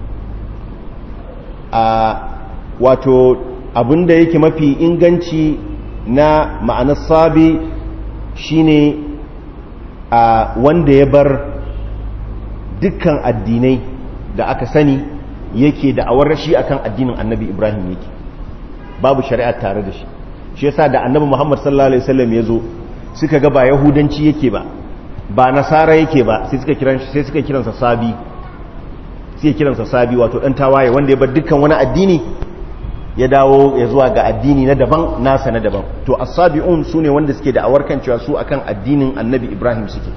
a wato abinda yake mafi inganci na ma'anar sabi shine a wanda ya bar dukkan addinai da aka sani yake da awar rashi akan addinin annabi ibrahim yake babu shari'a tare da shi shi yasa da annabi muhammad sallallahu alaihi wasallam ya zo suka ga ba yahudanci yake ba ba nasara yake ba sai suka kiran sai suka kiransa sabi sai kiransa sabi wato dan tawaye wanda ya bar dukkan wani addini ya dawo ya zuwa ga addini na daban nasa na daban to as-sabi'un sune wanda suke da awarkan cewa su akan addinin annabi ibrahim suke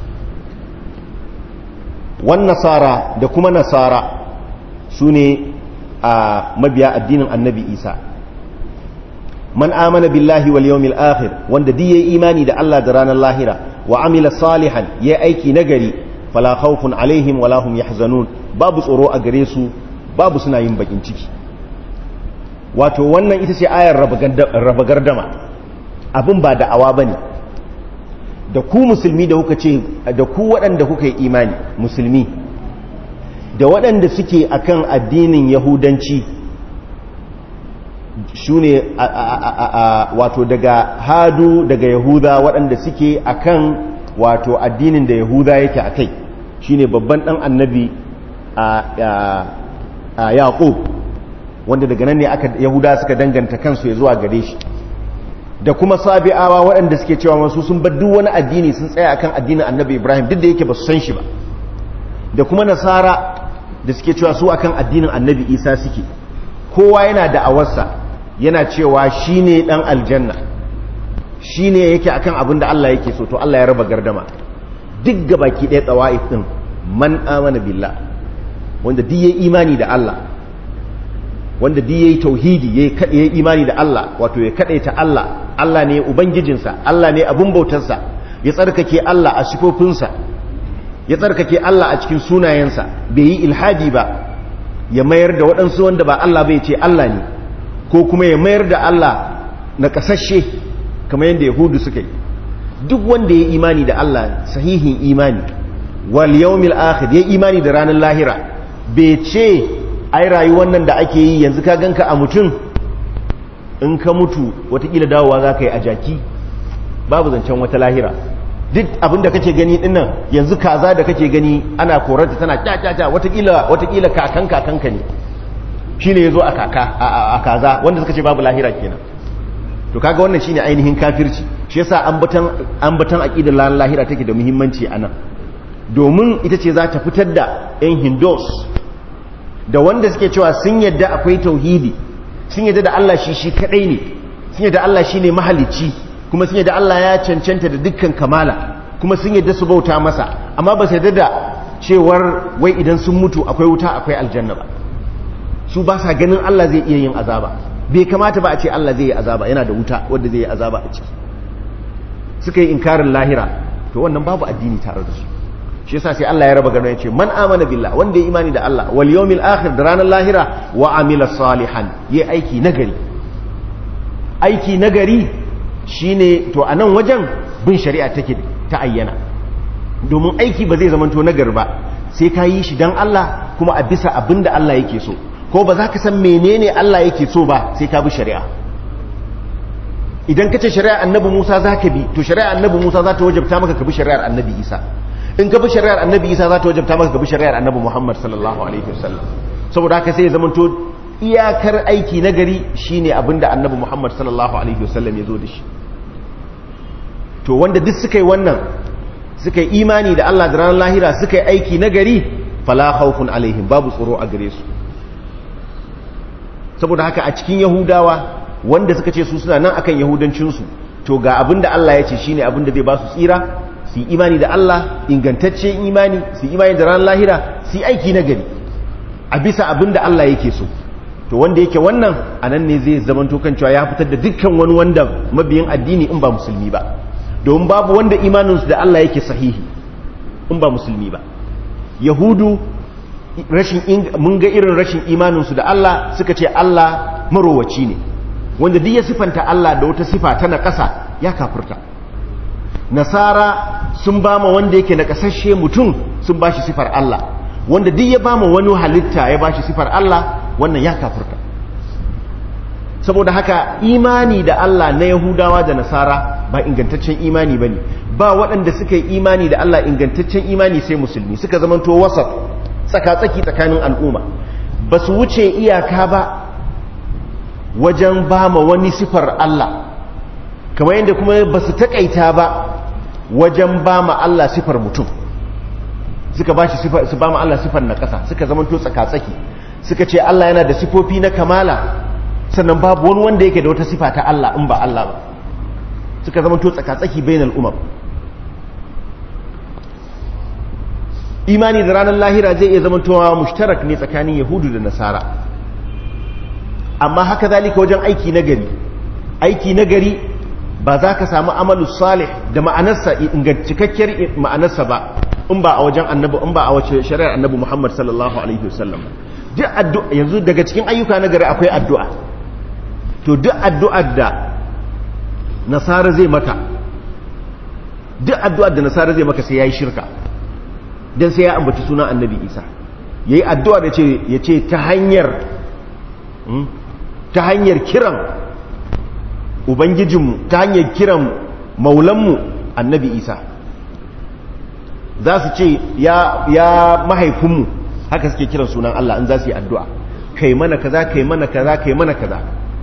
wan nasara da kuma nasara sune a mabiya addinin annabi isa man amana billahi wal yawmil akhir wanda duk yayi imani da Allah da ranar lahira wa amila salihan yayi aiki nagari fala khawfun alaihim wala hum yahzanun babu tsoro a gare su babu suna yin bakin ciki wato wannan ita ce ayar raba gardama abin ba da'awa bane da ku musulmi da kuka ce da ku waɗanda kuka yi imani musulmi da waɗanda suke akan addinin yahudanci su ne wato daga hadu daga yahuda waɗanda suke akan wato addinin da yahuda yake a kai shi ne babban ɗan annabi a yaƙub wanda daga nan ne aka yahuda suka danganta kansu ya zuwa gare shi da kuma sabi'awa waɗanda suke cewa masu sun bar duk wani addini sun tsaya akan addinin annabi ibrahim duk da yake ba su san shi ba da kuma nasara da suke cewa su akan addinin annabi isa suke kowa yana da awarsa yana cewa shi ne ɗan aljanna shine yake akan abin da Allah yake so to Allah ya raba gardama duk gabaki ɗaya tsawa'if din man amana billah wanda duk yayi imani da Allah wanda duk yayi tauhidi yayi imani da Allah wato ya kadaita Allah Allah ne ubangijinsa Allah ne abun bautarsa ya tsarkake Allah a sifofinsa ya tsarkake Allah a cikin sunayensa bai yi ilhadi ba ya mayar da waɗansu wanda ba Allah bai ce Allah ne ko kuma ya mayar da Allah na kasashe kamar yadda yahudu suka yi duk wanda ya imani da Allah sahihin imani wal yawmil akhir ya imani da ranar lahira bai ce ai rayuwar nan da ake yi yanzu ka ganka a mutum in ka mutu watakila dawowa za ka yi a jaki babu zancen wata lahira duk abinda kake gani dinnan yanzu kaza da kake gani ana korarta tana kyakyakya watakila watakila kakan kakanka ne shine yazo a kaka a kaza wanda suka ce babu lahira kenan to kaga wannan shine ainihin kafirci shi yasa ambatan ambatan aqidar lan lahira take da muhimmanci anan domin ita ce za ta fitar da yan hindus da wanda suke cewa sun yadda akwai tauhidi sun yadda da Allah shi shi kadai ne sun yadda Allah shine mahalicci kuma sun yadda Allah ya cancanta da dukkan kamala kuma sun yadda su bauta masa amma ba su yadda da cewar wai idan sun mutu akwai wuta akwai aljanna ba su ba sa ganin Allah zai iya yin azaba bai kamata ba a ce Allah zai yi azaba yana da wuta wanda zai yi azaba a ciki suka yi inkarin lahira to wannan babu addini tare da su shi yasa sai Allah ya raba gano ya ce man amana billah wanda ya imani da Allah wal yawmil akhir da ranar lahira wa amila salihan yi aiki nagari aiki nagari shine to a nan wajen bin shari'a take ta ayyana domin aiki ba zai zamanto nagari ba sai ka yi shi dan Allah kuma a bisa abin da Allah yake so ko ba za ka san menene Allah yake so ba sai ka bi shari'a idan ka ce shari'ar annabi Musa za ka bi to shari'ar annabi Musa za ta wajabta maka ka bi shari'ar annabi Isa in ka bi shari'ar annabi Isa za ta wajabta maka ka bi shari'ar annabi Muhammad sallallahu alaihi wasallam saboda haka sai ya zamanto iyakar aiki na gari shine abinda annabi Muhammad sallallahu alaihi wasallam ya zo da shi to wanda duk suka yi wannan suka yi imani da Allah da ranar lahira suka yi aiki na gari fala khawfun alaihim babu tsoro a gare su saboda haka a cikin yahudawa wanda suka ce su suna nan akan yahudancinsu to ga abinda Allah ya ce shine abinda zai ba su tsira su yi imani da Allah ingantacce imani su yi imani da ranar lahira su yi aiki na gari a bisa abinda Allah yake so to wanda yake wannan a nan ne zai zamanto kan cewa ya fitar da dukkan wani wanda mabiyin addini in ba musulmi ba domin babu wanda imaninsu da Allah yake sahihi in ba musulmi ba yahudu rashin mun ga irin rashin imaninsu da Allah suka ce Allah marowaci ne wanda duk ya sifanta Allah da wata sifa ta na ƙasa ya kafurta nasara sun ba ma wanda yake na ƙasashe mutum sun ba shi sifar Allah wanda duk ya ba ma wani halitta ya ba shi sifar Allah wannan ya kafurta saboda haka imani da Allah na Yahudawa da Nasara ba ingantaccen imani bane ba waɗanda suka yi imani da Allah ingantaccen imani sai musulmi suka zamanto wasat tsaka-tsaki tsakanin al'umma ba su wuce iyaka ba wajen ba ma wani sifar Allah kamar yadda kuma ba su taƙaita ba wajen ba ma Allah sifar mutum suka ba shi su ba ma Allah sifar na ƙasa suka zamanto tsaka-tsaki suka ce Allah yana da sifofi na kamala sannan babu wani wanda yake da wata sifa ta Allah in ba Allah ba suka zama to tsakatsaki bainal umam imani da ranar lahira zai iya zama towa mushtarak ne tsakanin yahudu da nasara amma haka zalika wajen aiki nagari aiki nagari ba za ka samu amalu salih da ma'anarsa cikakkiyar ma'anarsa ba in ba a wajen annabi in ba a wace shari'ar annabi Muhammad sallallahu alaihi wasallam duk addu'a yanzu daga cikin ayyuka nagari akwai addu'a to duk addu'ar da nasara zai maka duk addu'ar da nasara zai maka sai ya yi shirka don sai ya ambaci sunan annabi isa ya yi addu'a da ya ce ta hanyar ta hanyar kiran ubangijinmu ta hanyar kiran maulanmu annabi isa za su ce ya mahaifinmu haka suke kiran sunan Allah in za su yi addu'a kai mana kaza kai mana kaza kai mana kaza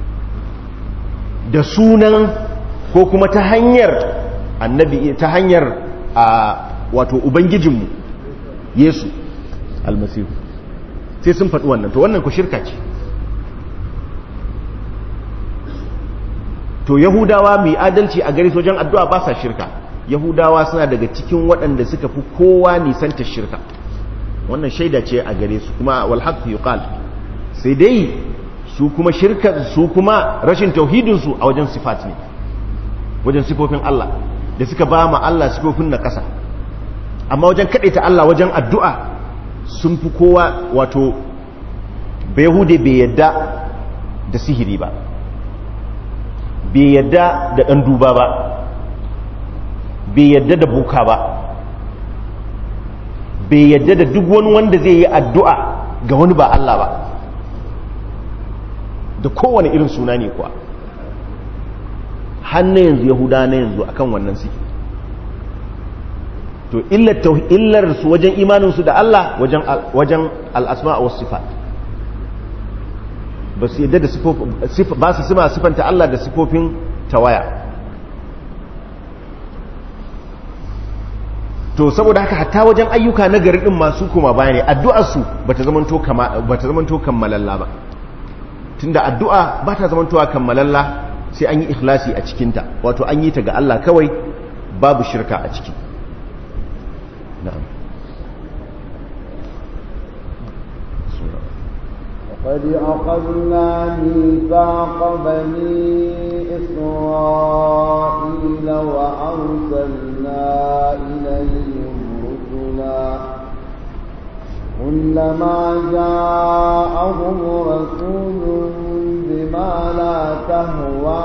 da sunan ko kuma ta hanyar annabi ta hanyar a wato ubangijinmu yesu almasihu sai sun faɗi wannan to wannan ku shirka ce to to yahudawa mai adalci a gare su wajen addu'a ba sa shirka yahudawa suna daga cikin waɗanda suka fi kowa nisanta shirka wannan shaida ce a gare su kuma wal haqq yuqal sai dai su kuma shirka su kuma rashin tauhidin su a wajen sifat ne wajen sifofin Allah da suka ba ma Allah sifofin na ƙasa amma wajen ta Allah wajen addu'a sun fi kowa wato bai hude bai yadda da sihiri ba bai yadda da ɗan duba ba bai yadda da buka ba bai yadda da duk wani wanda zai yi addu'a ga wani ba Allah ba da kowane irin suna ne kuwa hannun yanzu yahuda na yanzu akan wannan suke to illar su wajen imaninsu da Allah wajen al'asma a wasu sifat ba su yadda da ba su sima sifanta Allah da sifofin tawaya to saboda haka hatta wajen ayyuka na gari din masu kuma baya ne addu'arsu ba ta zamanto kammalalla ba tunda addu'a ba ta zamantowa kammalalla sai an yi ikhlasi a cikinta wato an yi ta ga Allah kawai babu shirka a ciki na'am قد أخذنا ميثاق بني إسرائيل وأرسلنا إليهم رسلا كلما جاءهم رسول بما لا تهوى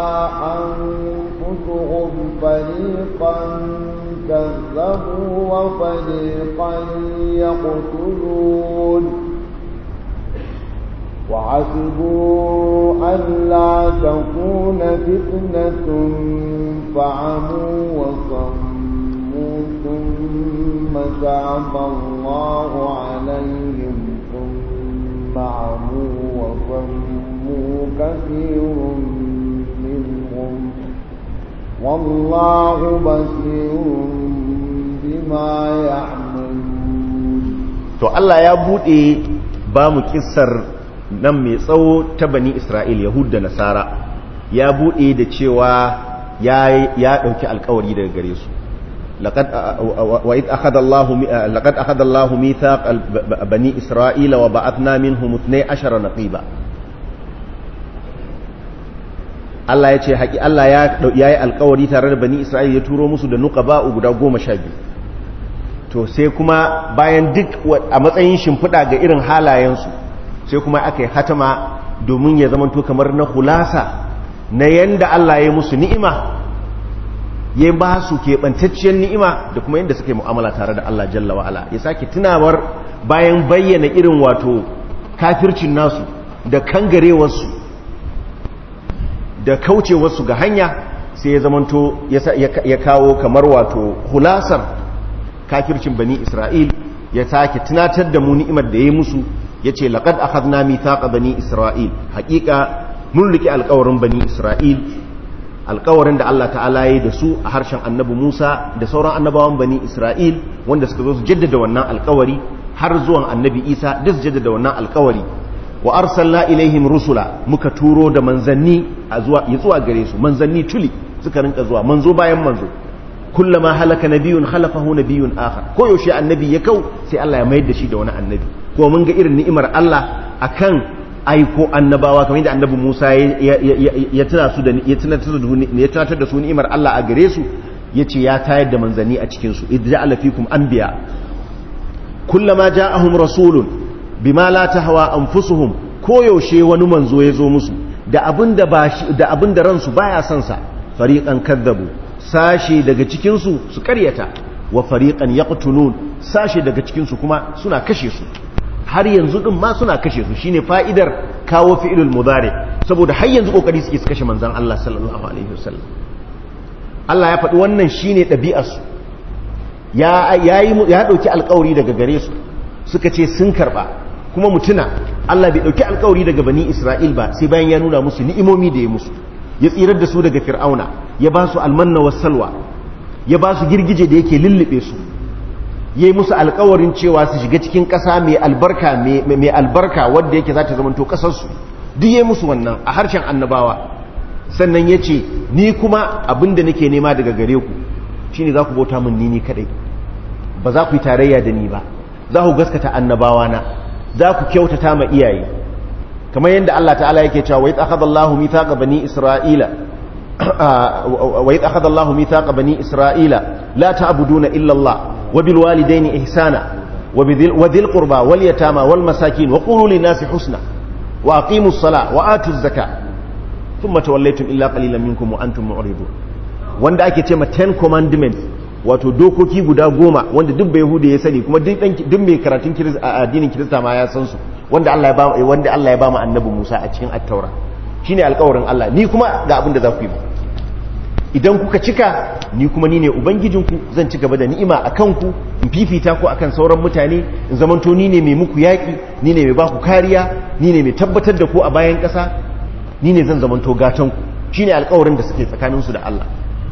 أنفسهم فريقا كذبوا وفريقا يقتلون وحسبوا ألا تكون فتنة فعموا وصموا ثم تاب الله عليهم ثم عموا وصموا كثير منهم والله بصير بما يعملون to Allah ya bude ba mu kissar nan mai tsawo ta bani Isra'il Yahud da Nasara ya bude da cewa ya ya dauki alkawari daga gare su laqad wa id akhadha Allah laqad akhadha Allah mithaq bani Isra'il wa ba'athna minhum 12 naqiba Allah ya ce haƙi Allah ya yi alkawari tare da bani Isra'il ya turo musu da nuqaba guda goma sha biyu to sai kuma bayan duk a matsayin shimfiɗa ga irin halayensu sai kuma aka yi hatama domin ya zama to kamar na hulasa na yanda Allah ya musu ni'ima ya ba su keɓantacciyar ni'ima da kuma yadda suka yi mu'amala tare da Allah jalla wa'ala ya sake tunawar bayan bayyana irin wato kafircin nasu da kangarewarsu da kaucewarsu ga hanya sai ya zamanto ya kawo kamar wato hulasar kafircin bani isra'il ya sake tunatar da mu ni'imar da ya musu ya ce laƙad a hazna mithaqa bani isra'il haƙiƙa mun riƙe alƙawarin bani isra'il alƙawarin da Allah ta'ala ya da su a harshen annabi Musa da sauran annabawan bani isra'il wanda suka zo su jaddada wannan alƙawari har zuwan annabi Isa duk su jaddada wannan alƙawari wa arsalna ilaihim rusula muka turo da manzanni a zuwa ya zuwa gare su manzanni tuli suka rinka zuwa manzo bayan manzo kullama halaka nabiyun khalafahu nabiyun akhar ko yaushe annabi ya kau sai Allah ya mayar da shi da wani annabi ko mun ga irin ni'imar Allah akan aiko annabawa kamar yadda annabi Musa ya tuna su da ya tunatar da ya tunatar da su ni'imar Allah a gare su yace ya tayar da manzanni a cikin su idja'ala fikum anbiya kullama ja'ahum rasulun bima la tahwa anfusuhum ko yaushe wani manzo ya zo musu da abinda ba da abinda ransu baya son sa fariqan kadzabu sashi daga cikin su su karyata wa fariqan yaqtulun sashi daga cikin su kuma suna kashe su har yanzu din ma suna kashe su shine fa'idar kawo fi'ilul mudari saboda har yanzu kokari suke su kashe manzon Allah sallallahu alaihi wasallam Allah ya faɗi wannan shine ɗabi'ar su ya yayi ya dauki alƙawari daga gare su suka ce sun karba kuma mutuna Allah bai dauki alƙawari daga bani Isra'il ba sai bayan ya nuna musu ni'imomi da ya musu ya tsirar da su daga fir'auna ya ba su almanna was salwa ya ba su girgije da yake lullube su ya yi musu alkawarin cewa su shiga cikin ƙasa mai albarka mai albarka wadda yake za ta zamanto ƙasarsu duk ya yi musu wannan a harshen annabawa sannan ya ce ni kuma abinda nake nema daga gare ku shine za ku bauta min ni ni kadai ba za ku yi tarayya da ni ba za ku gaskata annabawa na za ku kyautata ma iyaye kamar yadda Allah ta'ala yake cewa wa idh akhadha Allahu mithaqa bani Isra'ila wa idh akhadha Allahu mithaqa bani Isra'ila la ta'buduna illa Allah wa bil walidayni ihsana wa dhil qurba wal yatama wal masakin wa qulu lin nasi husna wa aqimus sala wa atuz zakata thumma tawallaytum illa qalilan minkum wa antum mu'ridun wanda ake ce ma 10 commandments wato dokoki guda goma wanda duk bai hude ya sani kuma duk duk mai karatun addinin kirista ma ya san su wanda Allah ya ba wanda Allah ya ba mu annabi Musa a cikin at-taura shine alƙawarin Allah ni kuma ga abin da za ku yi idan kuka cika ni kuma ni ne ubangijinku zan ci gaba da ni'ima a kanku in fifita ku akan sauran mutane in zamanto ni ne mai muku yaƙi ni ne mai ba ku kariya ni ne mai tabbatar da ku a bayan ƙasa ni ne zan zamanto gatanku shine alƙawarin da suke tsakaninsu da Allah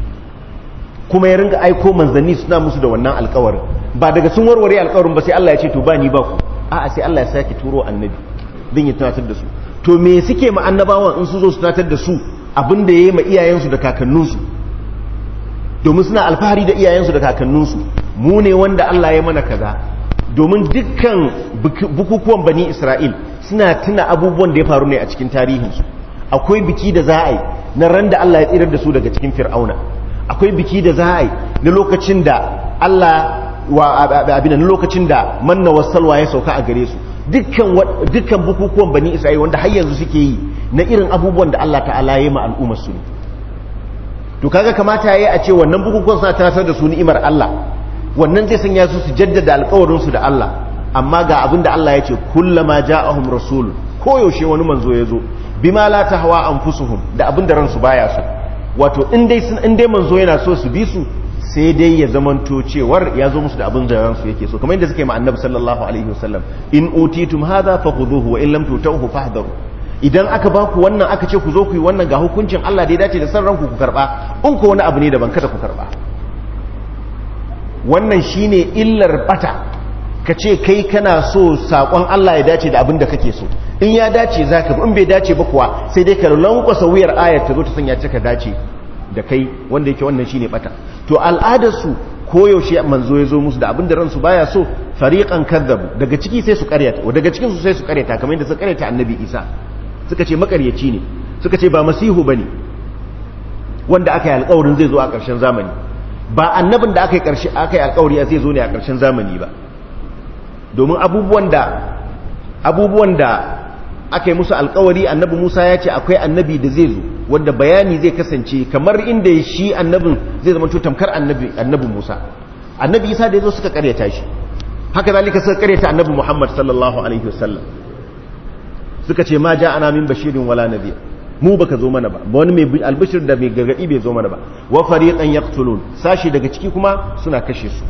kuma ya ringa aiko manzanni suna musu da wannan alƙawarin ba daga sun warware alƙawarin ba sai Allah ya ce to ba ni ba ku a'a sai Allah ya sake turo annabi din ya tunatar da su to me suke ma annabawan in su zo su tunatar da su abin da ya yi ma iyayensu da kakanninsu domin suna alfahari da iyayensu da kakanninsu mu ne wanda Allah ya mana kaza domin dukkan bukukuwan bani Isra'il suna tuna abubuwan da ya faru ne a cikin tarihinsu akwai biki da za a yi na ran da Allah ya tsirar da su daga cikin fir'auna akwai biki da za a yi na lokacin da Allah wa abin na lokacin da manna wasalwa ya sauka a gare su dukkan bukukuwan bani Isra'il wanda har yanzu suke yi na irin abubuwan da Allah ta'ala ya yi ma al'ummar su ne to kaga kamata yayi a ce wannan bukukuwan suna tunatar da su ni'imar Allah wannan zai sanya su su jaddada alƙawarin su da Allah amma ga abin da Allah ya ce kullama ja'ahum rasul ko yaushe wani manzo ya zo bima la tahwa anfusuhum da abin da ransu baya so wato in dai sun in dai manzo yana so su bi su sai dai ya zamanto cewar ya zo musu da abin da ransu yake so kamar yadda suke ma annabi sallallahu alaihi wasallam in utitum hadha fakhuduhu wa in lam tutawhu fahdharu idan aka ba ku wannan aka ce ku zo ku yi wannan ga hukuncin Allah da ya dace da san ranku ku karba in ko wani abu ne daban kada ku karba wannan shine illar bata ka ce kai kana so sakon Allah ya dace da abin da kake so in ya dace zaka in bai dace ba kuwa sai dai ka lankwasa wuyar ayar ta zo ta sanya ka dace da kai wanda yake wannan shine bata to al'adar su koyaushe manzo ya zo musu da abin da ransu baya so fariqan kadzabu daga ciki sai su karyata daga cikin su sai su karyata kamar yadda suka karyata annabi Isa suka ce makaryaci ne suka ce ba masihu ba ne wanda aka yi alkawarin zai zo a ƙarshen zamani ba annabin da aka yi alkawari zai zo ne a ƙarshen zamani ba domin abubuwan da abubuwan da aka yi musu alkawari annabi musa ya ce akwai annabi da zai zo wanda bayani zai kasance kamar inda shi annabin zai zama tamkar annabi musa annabi isa da ya zo suka karyata shi haka zalika suka karyata annabi muhammad sallallahu alaihi wasallam suka ce ma ja ana min bashirin wala nabiy mu baka zo mana ba ba wani mai albashir da mai gargadi bai zo mana ba wa fariqan yaqtulun sashi daga ciki kuma suna kashe su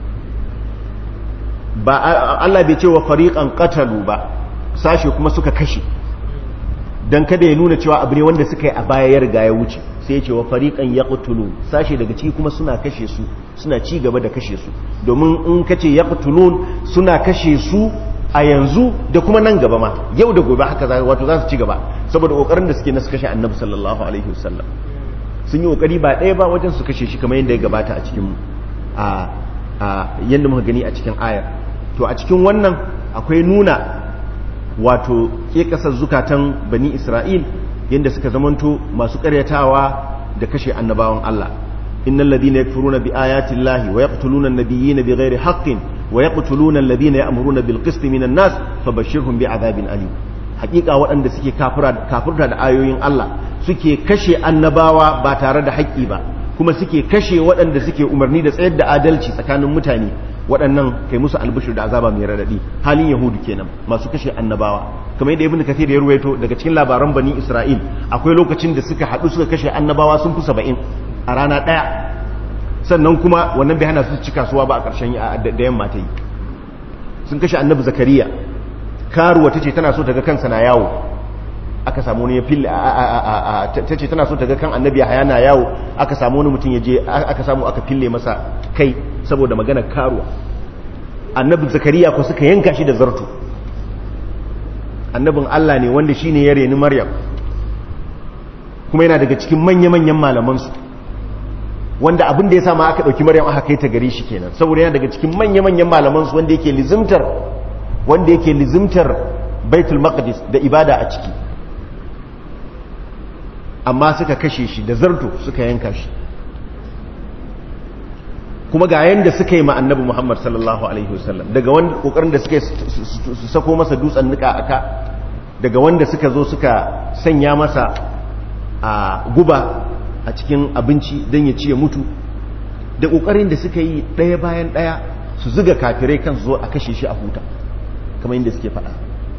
ba Allah bai ce wa fariqan qatalu ba sashi kuma suka kashe dan kada ya nuna cewa abu ne wanda suka yi a baya ya riga ya wuce sai ya ce wa fariqan yaqtulun sashi daga ciki kuma suna kashe su suna ci gaba da kashe su domin in kace yaqtulun suna kashe su a yanzu da kuma nan gaba ma yau da gobe haka za wato za su ci gaba saboda kokarin da suke na su kashe annabi sallallahu alaihi wasallam sun yi kokari ba ɗaya ba wajen su kashe shi kamar yadda ya gabata a cikin a a yadda muka gani a cikin ayar to a cikin wannan akwai nuna wato ke kasar zukatan bani isra'il yadda suka zamanto masu karyatawa da kashe annabawan Allah innal ladina yakfuruna bi ayati llahi wa yaqtuluna an-nabiyyina bighairi haqqin ويقتلون الذين يأمرون بالقسط من الناس فبشرهم بعذاب أليم حقيقة waɗanda suke kafirta da ayoyin Allah suke kashe annabawa ba tare da haƙƙi ba kuma suke kashe waɗanda suke umarni da tsayar da adalci tsakanin mutane waɗannan kai musu albishir da azaba mai radadi halin yahudu kenan masu kashe annabawa kamar yadda ibnu kathir ya ruwaito daga cikin labaran bani isra'il akwai lokacin da suka haɗu suka kashe annabawa sun fi saba'in a rana ɗaya sannan kuma wannan bai hana su ci kasuwa ba a ƙarshen da yamma ta yi sun kashe annabi zakariya karuwa ta ce tana so daga kansa na yawo aka samu wani ya fille ta ce tana so daga kan annabi ya na yawo aka samu wani mutum ya je aka samu aka fille masa kai saboda magana karuwa annabi zakariya ko suka yanka shi da zarto annabin allah ne wanda shine ya reni maryam kuma yana daga cikin manya-manyan malamansu wanda abin da ya sa ma aka ɗauki maryam aka kai ta gare shi kenan saboda yana daga cikin manya-manyan malamansu wanda yake lizimtar wanda yake lizimtar baitul maqdis da ibada a ciki amma suka kashe shi da zarto suka yanka shi kuma ga yanda suka yi ma annabi Muhammad sallallahu alaihi wasallam daga wanda kokarin da suka su sako masa dutsen nika aka daga wanda suka zo suka sanya masa a guba a cikin abinci don ya ci ya mutu da kokarin da suka yi ɗaya bayan ɗaya su zuga kafirai kan zo a kashe shi a huta kamar yadda suke faɗa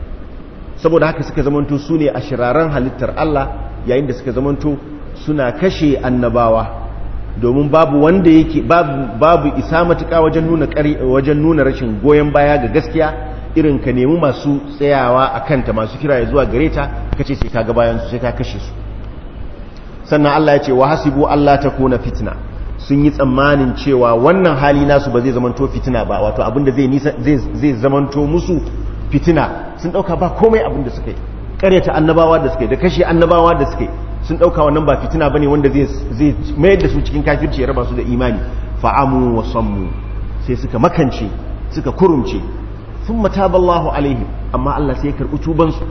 saboda haka suka zamanto su ne a shiraren halittar Allah yayin da suka zamanto suna kashe annabawa domin babu wanda yake babu, babu isa matuƙa wajen nuna wajen nuna rashin goyon baya ga gaskiya irin ka nemi masu tsayawa a kanta masu kira ya zuwa gare ta ka ce sai ka ga bayan su sai ka kashe su sannan Allah ya ce wa hasibu Allah ta kona fitna sun yi tsammanin cewa wannan hali nasu ba zai zamanto fitina ba wato abinda zai nisa zai zamanto musu fitina sun dauka ba komai abinda suka yi karyata annabawa da suka yi da kashe annabawa da suka yi sun dauka wannan ba fitina bane wanda zai zai mayar da su cikin kafirci ya raba su da imani fa'amu wa sammu sai suka makance suka kurumce thumma taballahu alaihim amma Allah sai ya karbi tuban su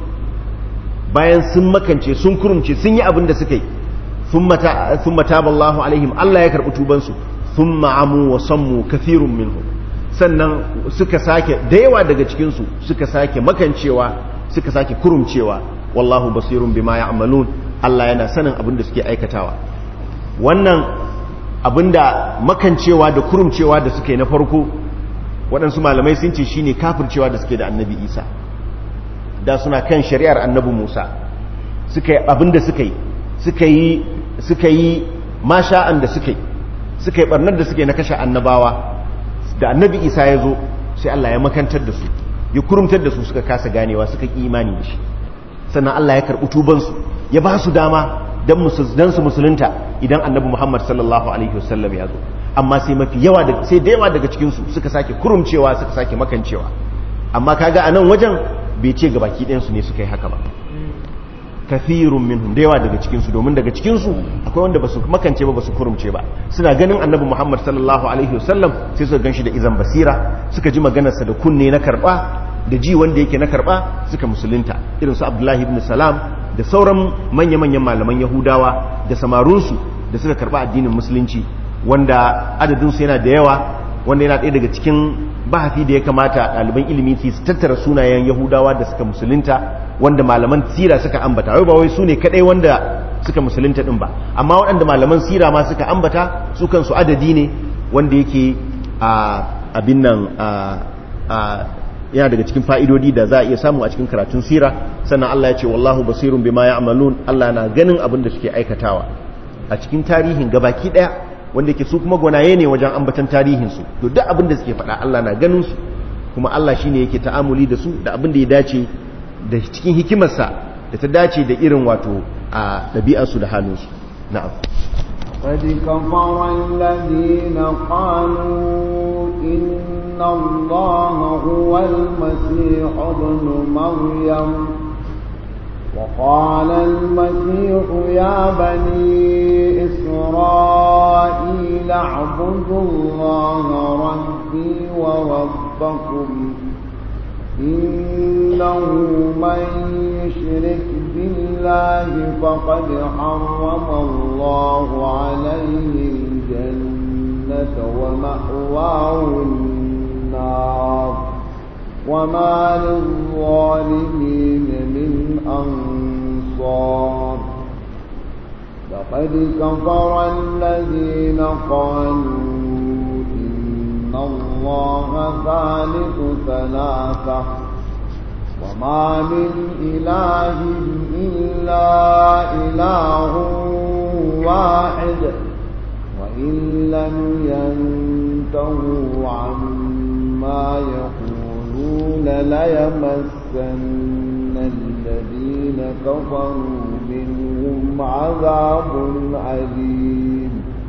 bayan sun makance sun kurumce sun yi abin da suka yi thumma taballahu alaihim Allah ya karbi tuban su thumma amu wa sammu kathirun minhum sannan suka sake da yawa daga cikin su suka sake makancewa suka sake kurumcewa wallahu basirun bima ya'malun Allah yana sanin abin da suke aikatawa wannan abin da makancewa da kurumcewa da suke na farko waɗansu malamai sun ce shine kafircewa da suke da annabi isa da suna kan shari'ar annabi musa suka yi abin da suka yi suka yi suka yi masha'an da suka yi suka yi barnar da suke na kashe annabawa da annabi isa ya zo sai Allah ya makantar da su ya kurumtar da su suka kasa ganewa suka ƙi imani da shi sannan Allah ya karɓi tubansu ya ba su dama don su musulunta idan annabi Muhammad sallallahu alaihi wasallam ya zo amma sai mafi yawa da sai da yawa daga cikinsu suka sake kurumcewa suka sake makancewa amma kaga a nan wajen bai ce ga baki ɗayansu ne suka yi haka ba kafirun minhum da yawa daga cikinsu domin daga cikinsu akwai wanda ba su makance ba ba su kurumce ba suna ganin annabi Muhammad sallallahu alaihi wasallam sai suka ganshi da izan basira suka ji maganarsa da kunne na karba da ji wanda yake na karba suka musulunta irin su Abdullahi ibn Salam da sauran manya-manyan malaman Yahudawa da samarunsu da suka karba addinin musulunci wanda adadinsu yana da yawa wanda yana ɗaya daga cikin bahafi da ya kamata ɗaliban ilimi su tattara sunayen Yahudawa da suka musulunta wanda malaman sira suka ambata wai ba wai su ne kaɗai wanda suka musulunta ɗin ba amma waɗanda malaman sira ma suka ambata su kansu adadi ne wanda yake a abin nan yana daga cikin fa'idodi da za a iya samu a cikin karatun sira sannan Allah ya ce wallahu basirun bima ya'malun Allah na ganin abin da suke aikatawa a cikin tarihin gabaki daya wanda yake su kuma gwanaye ne wajen ambatan tarihin su to duk abin da suke faɗa Allah na ganin su kuma Allah shine yake ta'amuli da su da abin da ya dace da cikin hikimarsa da ta dace da irin wato a ɗabi'ar su da halin su na'am قد كفر الذين قالوا إن الله هو المسيح ابن مريم وقال المسيح يا بني إسرائيل اعبدوا الله ربي وربكم إنه من يشرك بالله فقد حرم الله عليه الجنة ومأواه النار وما للظالمين من أنصار لقد كفر الذين قالوا إن الله ثالث ثلاثة وما من إله إلا إله واحد وإن لم ينتهوا عما يقولون ليمسن الذين كفروا منهم عذاب أليم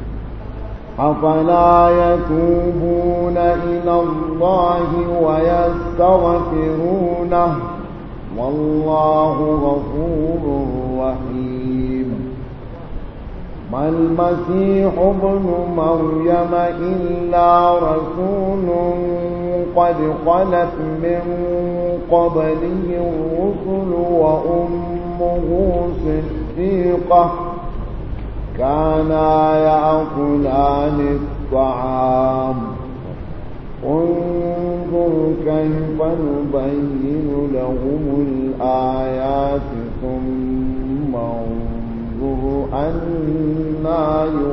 أفلا يتوبون إلى الله ويستغفرونه والله غفور رحيم ما المسيح ابن مريم إلا رسول قد خلت من قبله الرسل وأمه صديقة كانا يأكلان الطعام انظر كيف نبين لهم الآيات ثم انظر أنا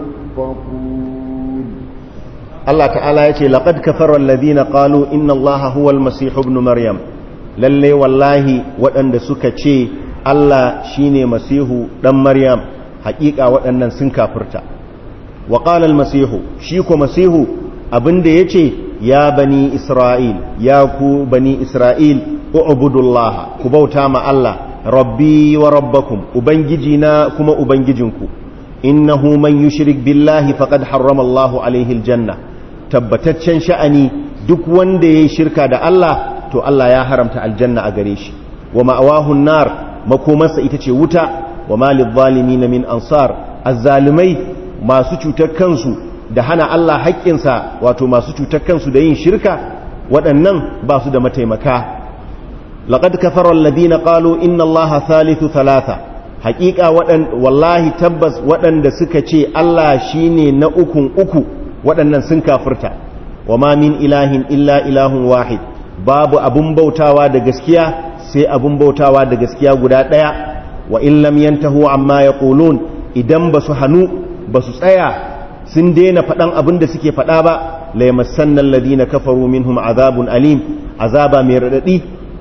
يؤفكون Allah ta'ala ya ce laqad kafara alladhina qalu inna Allaha huwal masih ibn maryam lalle wallahi waɗanda suka ce Allah shine masihu dan maryam haƙiƙa waɗannan sun kafirta wa qala al-masihu shi ko masihu abinda yace ya bani isra'il ya ku bani isra'il u'budullah ku bauta ma Allah rabbi wa rabbakum ubangiji na kuma ubangijinku innahu man yushrik billahi faqad harrama Allahu alaihi aljanna tabbataccen sha'ani duk wanda yayi shirka da Allah to Allah ya haramta aljanna a gare shi wa ma'awahu nar makomarsa ita ce wuta wa malil zalimin min ansar azzalimai masu cutar kansu da hana Allah haƙƙinsa wato masu cutar kansu da yin shirka waɗannan ba su da mataimaka laqad kafara alladhina qalu inna Allaha thalithu thalatha haƙiƙa waɗan wallahi tabbas waɗanda suka ce Allah shine na ukun uku waɗannan sun kafirta wa ma min ilahin illa ilahun wahid babu abun bautawa da gaskiya sai abun bautawa da gaskiya guda ɗaya wa in lam yantahu amma yaqulun idan basu hanu basu tsaya sun daina faɗan abin da suke faɗa ba la yamassanna alladhina kafaru minhum azabun alim azaba mai radadi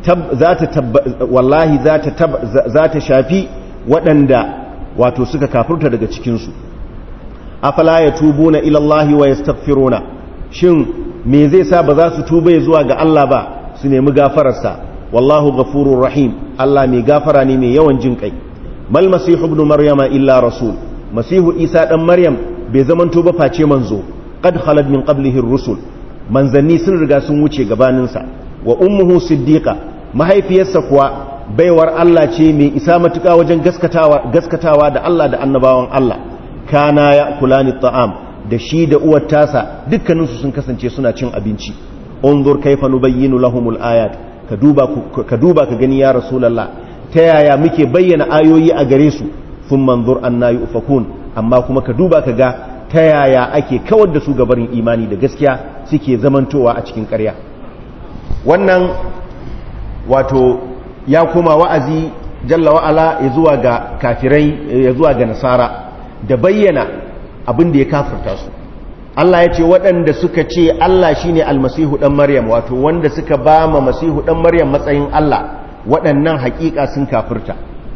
wallahi za ta shafi waɗanda wato suka kafurta daga cikinsu afala ya tubu na ilallahi wa yastaghfiruna shin me zai sa ba za su tuba zuwa ga Allah ba su nemi gafararsa wallahu ghafurur rahim Allah mai gafara ne mai yawan jin kai mal masihu ibn maryama illa rasul masihu isa dan maryam bai zaman tuba face manzo qad khalad min qablihi ar-rusul manzanni sun riga sun wuce gabaninsa wa ummuhu siddiqa mahaifiyarsa kuwa baiwar Allah ce mai isa matuƙa wajen gaskatawa da Allah da annabawan Allah kana ya kulani ta'am da shi da uwar tasa dukkaninsu sun kasance suna cin abinci unzur kaifa nubayyinu lahumul ayat ka duba ka duba ka gani ya rasulullah ta yaya muke bayyana ayoyi a gare su sun manzur anna yufakun amma kuma ka duba ka ga ta yaya ake kawar da su gabarin imani da gaskiya suke zamantowa a cikin ƙarya wannan wato ya koma wa'azi jalla wa'ala ya zuwa ga kafirai ya zuwa ga nasara da bayyana abin da ya kafirta su Allah ya ce waɗanda suka ce Allah shine almasihu ɗan Maryam wato wanda suka ba ma masihu ɗan Maryam matsayin Allah waɗannan haƙiƙa sun kafirta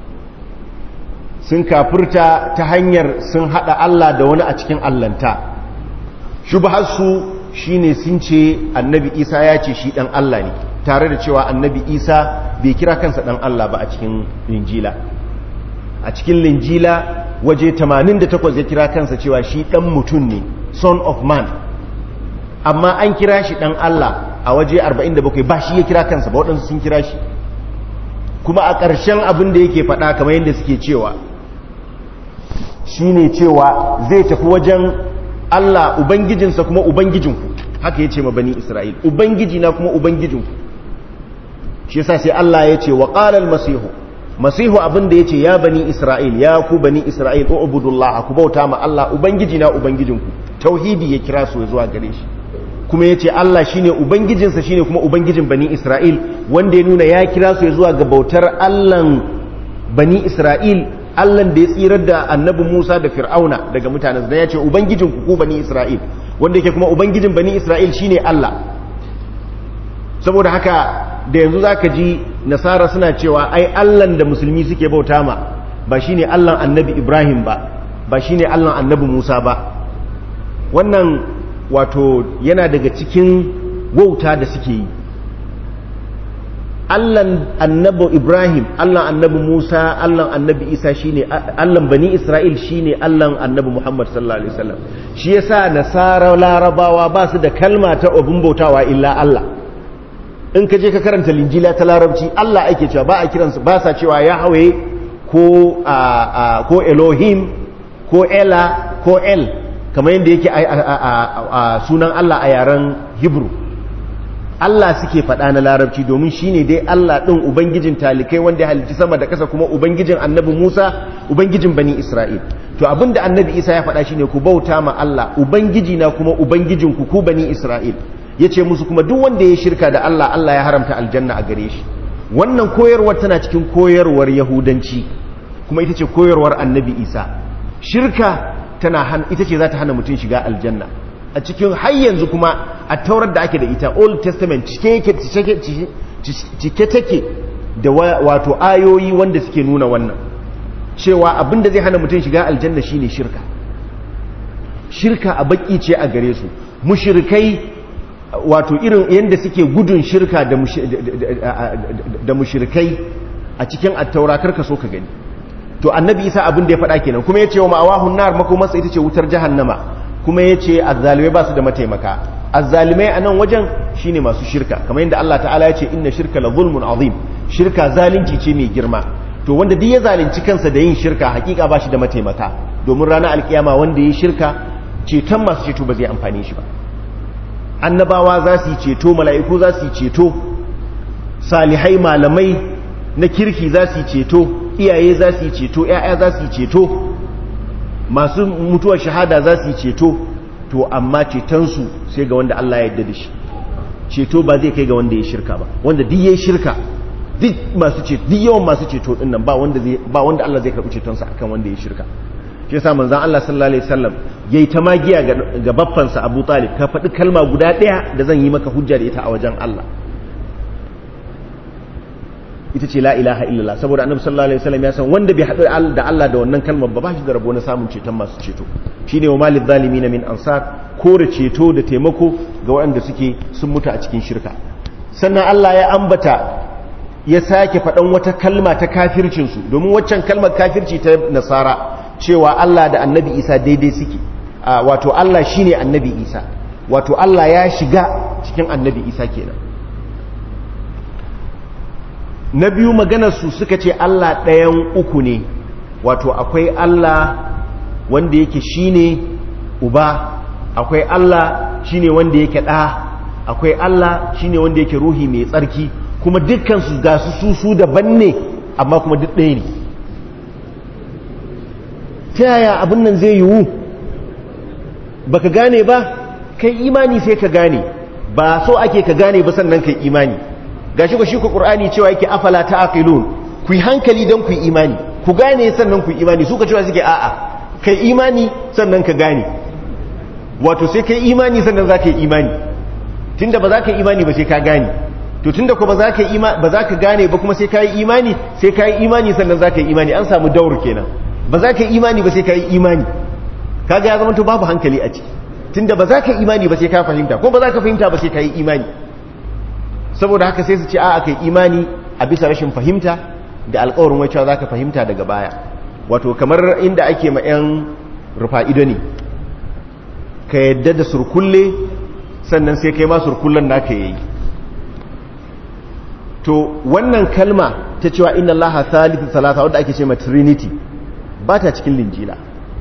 sun kafirta ta hanyar sun haɗa Allah da wani a cikin allanta shubharsu shine sun ce annabi Isa ya ce shi ɗan Allah ne tare da cewa annabi isa bai kira kansa dan Allah ba a cikin linjila a cikin linjila waje 88 ya kira kansa cewa shi dan mutum ne son of man amma an kira shi dan Allah a waje 47 ba shi ya kira kansa ba waɗansu sun kira shi kuma a ƙarshen abin da yake faɗa kamar yadda suke cewa shi ne cewa zai tafi wajen Allah ubangijinsa kuma ubangijinku haka ya ce ma bani Isra'il ubangiji na kuma ubangijinku shi yasa sai Allah ya ce wa qalal masihu masihu abin da yace ya bani isra'il ya ku bani isra'il ubudullah ku bauta ma Allah ubangiji na ubangijinku tauhidi ya kira su zuwa gare shi kuma yace Allah shine ubangijinsa shine kuma ubangijin bani isra'il wanda ya nuna ya kira su zuwa ga bautar Allahn bani isra'il Allahn da ya tsirar da annabi Musa da Fir'auna daga mutanen da yace ubangijinku ku bani isra'il wanda yake kuma ubangijin bani isra'il shine Allah saboda haka da yanzu za ka ji nasara suna cewa ai allan da musulmi suke bauta ma ba shi ne allan annabi ibrahim ba ba shi ne allan annabi musa ba wannan wato yana daga cikin wauta da suke yi allan annabi ibrahim allan annabi musa allan annabi isa shine allan bani isra'il shine allan annabi muhammad sallallahu alaihi wasallam shi yasa nasara larabawa ba su da kalma ta abun bautawa illa allah in ka je ka karanta linjila ta larabci Allah ake cewa ba a kiransu ba sa cewa ya hawaye ko ko Elohim ko ko ela ko el kamar yadda yake a sunan Allah a yaren Hebrew Allah suke faɗa na larabci domin shine dai Allah ɗin ubangijin talikai wanda ya halicci sama da ƙasa kuma ubangijin annabi Musa ubangijin bani Isra'il to abinda annabi Isa ya faɗa shine ku bauta ma Allah ubangiji na kuma ubangijin ku ku bani Isra'il yace musu kuma duk wanda ya shirka da Allah Allah ya haramta aljanna a gare shi wannan koyarwar tana cikin koyarwar yahudanci kuma ita ce koyarwar annabi Isa shirka tana ita ce za ta hana mutum shiga aljanna a cikin har yanzu kuma a taurar da ake da ita old testament cike take da wato ayoyi wanda suke nuna wannan cewa abinda zai hana mutum shiga aljanna shine shirka shirka a baki ce a gare su mushrikai wato irin yadda suke gudun shirka da mushrikai a cikin attaura karka so ka gani to annabi isa abin da ya faɗa kenan kuma ya ce wa ma'awahun nar makomarsa ita ce wutar jahannama kuma ya ce azzalimai ba su da mataimaka azzalimai a nan wajen shine masu shirka kamar yadda Allah ta'ala ya ce inna shirka la zulmun azim shirka zalunci ce mai girma to wanda duk ya zalunci kansa da yin shirka hakika ba shi da mataimaka domin ranar alkiyama wanda ya shirka ceton masu ceto ba zai amfane shi ba annabawa za su yi ceto mala'iku za su yi ceto salihai malamai na kirki za su yi ceto iyaye za su yi ceto ‘ya'ya za su yi ceto masu mutuwar shahada za su yi ceto to amma cetonsu sai ga wanda Allah ya yarda da shi ceto ba zai kai ga wanda ya shirka ba wanda duk ya shirka duk masu ceto duk yawan masu ceto din nan ba wanda zai ba wanda Allah zai karɓi cetonsa akan wanda ya shirka shi yasa manzon Allah sallallahu alaihi wasallam yayi ta magiya ga baffansa Abu Talib ka faɗi kalma guda ɗaya da zan yi maka hujja da ita a wajen Allah ita ce la ilaha illallah saboda annabi sallallahu alaihi wasallam ya san wanda bai haɗu da Allah da wannan kalmar ba ba shi da rabo na samun ceton masu ceto shine wa malil zalimin min ansar kore ceto da taimako ga waɗanda suke sun mutu a cikin shirka sannan Allah ya ambata ya sake faɗan wata kalma ta kafircin su domin waccan kalmar kafirci ta nasara cewa Allah da annabi Isa daidai suke wato Allah shine annabi Isa wato Allah ya shiga cikin annabi Isa kenan na biyu maganarsu suka ce Allah ɗayan uku ne wato akwai Allah wanda yake shine uba akwai Allah shine wanda yake ɗa akwai Allah shine wanda yake ruhi mai tsarki kuma dukkansu ga su su su daban ne amma kuma duk ɗaya ne ta yaya abin nan zai yiwu baka gane ba kai imani sai ka gane ba so ake ka gane ba sannan kai imani gashi ko shi ku qur'ani cewa yake afala ta'qilun ku yi hankali dan ku yi imani ku gane sannan ku yi imani su ka cewa suke a'a kai imani sannan ka gane wato sai kai imani sannan za ka yi imani tunda ba za ka yi imani ba sai ka gane to tunda ko ba za ka yi ba za ka gane ba kuma sai ka yi imani sai ka yi imani sannan za ka yi imani an samu daur kenan ba za ka yi imani ba sai ka yi imani kaga ya zama to babu hankali a ciki tunda ba za ka yi imani ba sai ka fahimta ko ba za ka fahimta ba sai ka yi imani saboda haka sai su ce a aka yi imani a bisa rashin fahimta da alkawarin wai cewa za ka fahimta daga baya wato kamar inda ake ma 'yan rufa'ido ne ka yadda da surkulle sannan sai kai ma surkullen naka yayi to wannan kalma ta cewa inna allaha thalithu salasa wadda ake ce ma trinity ba ta cikin linjila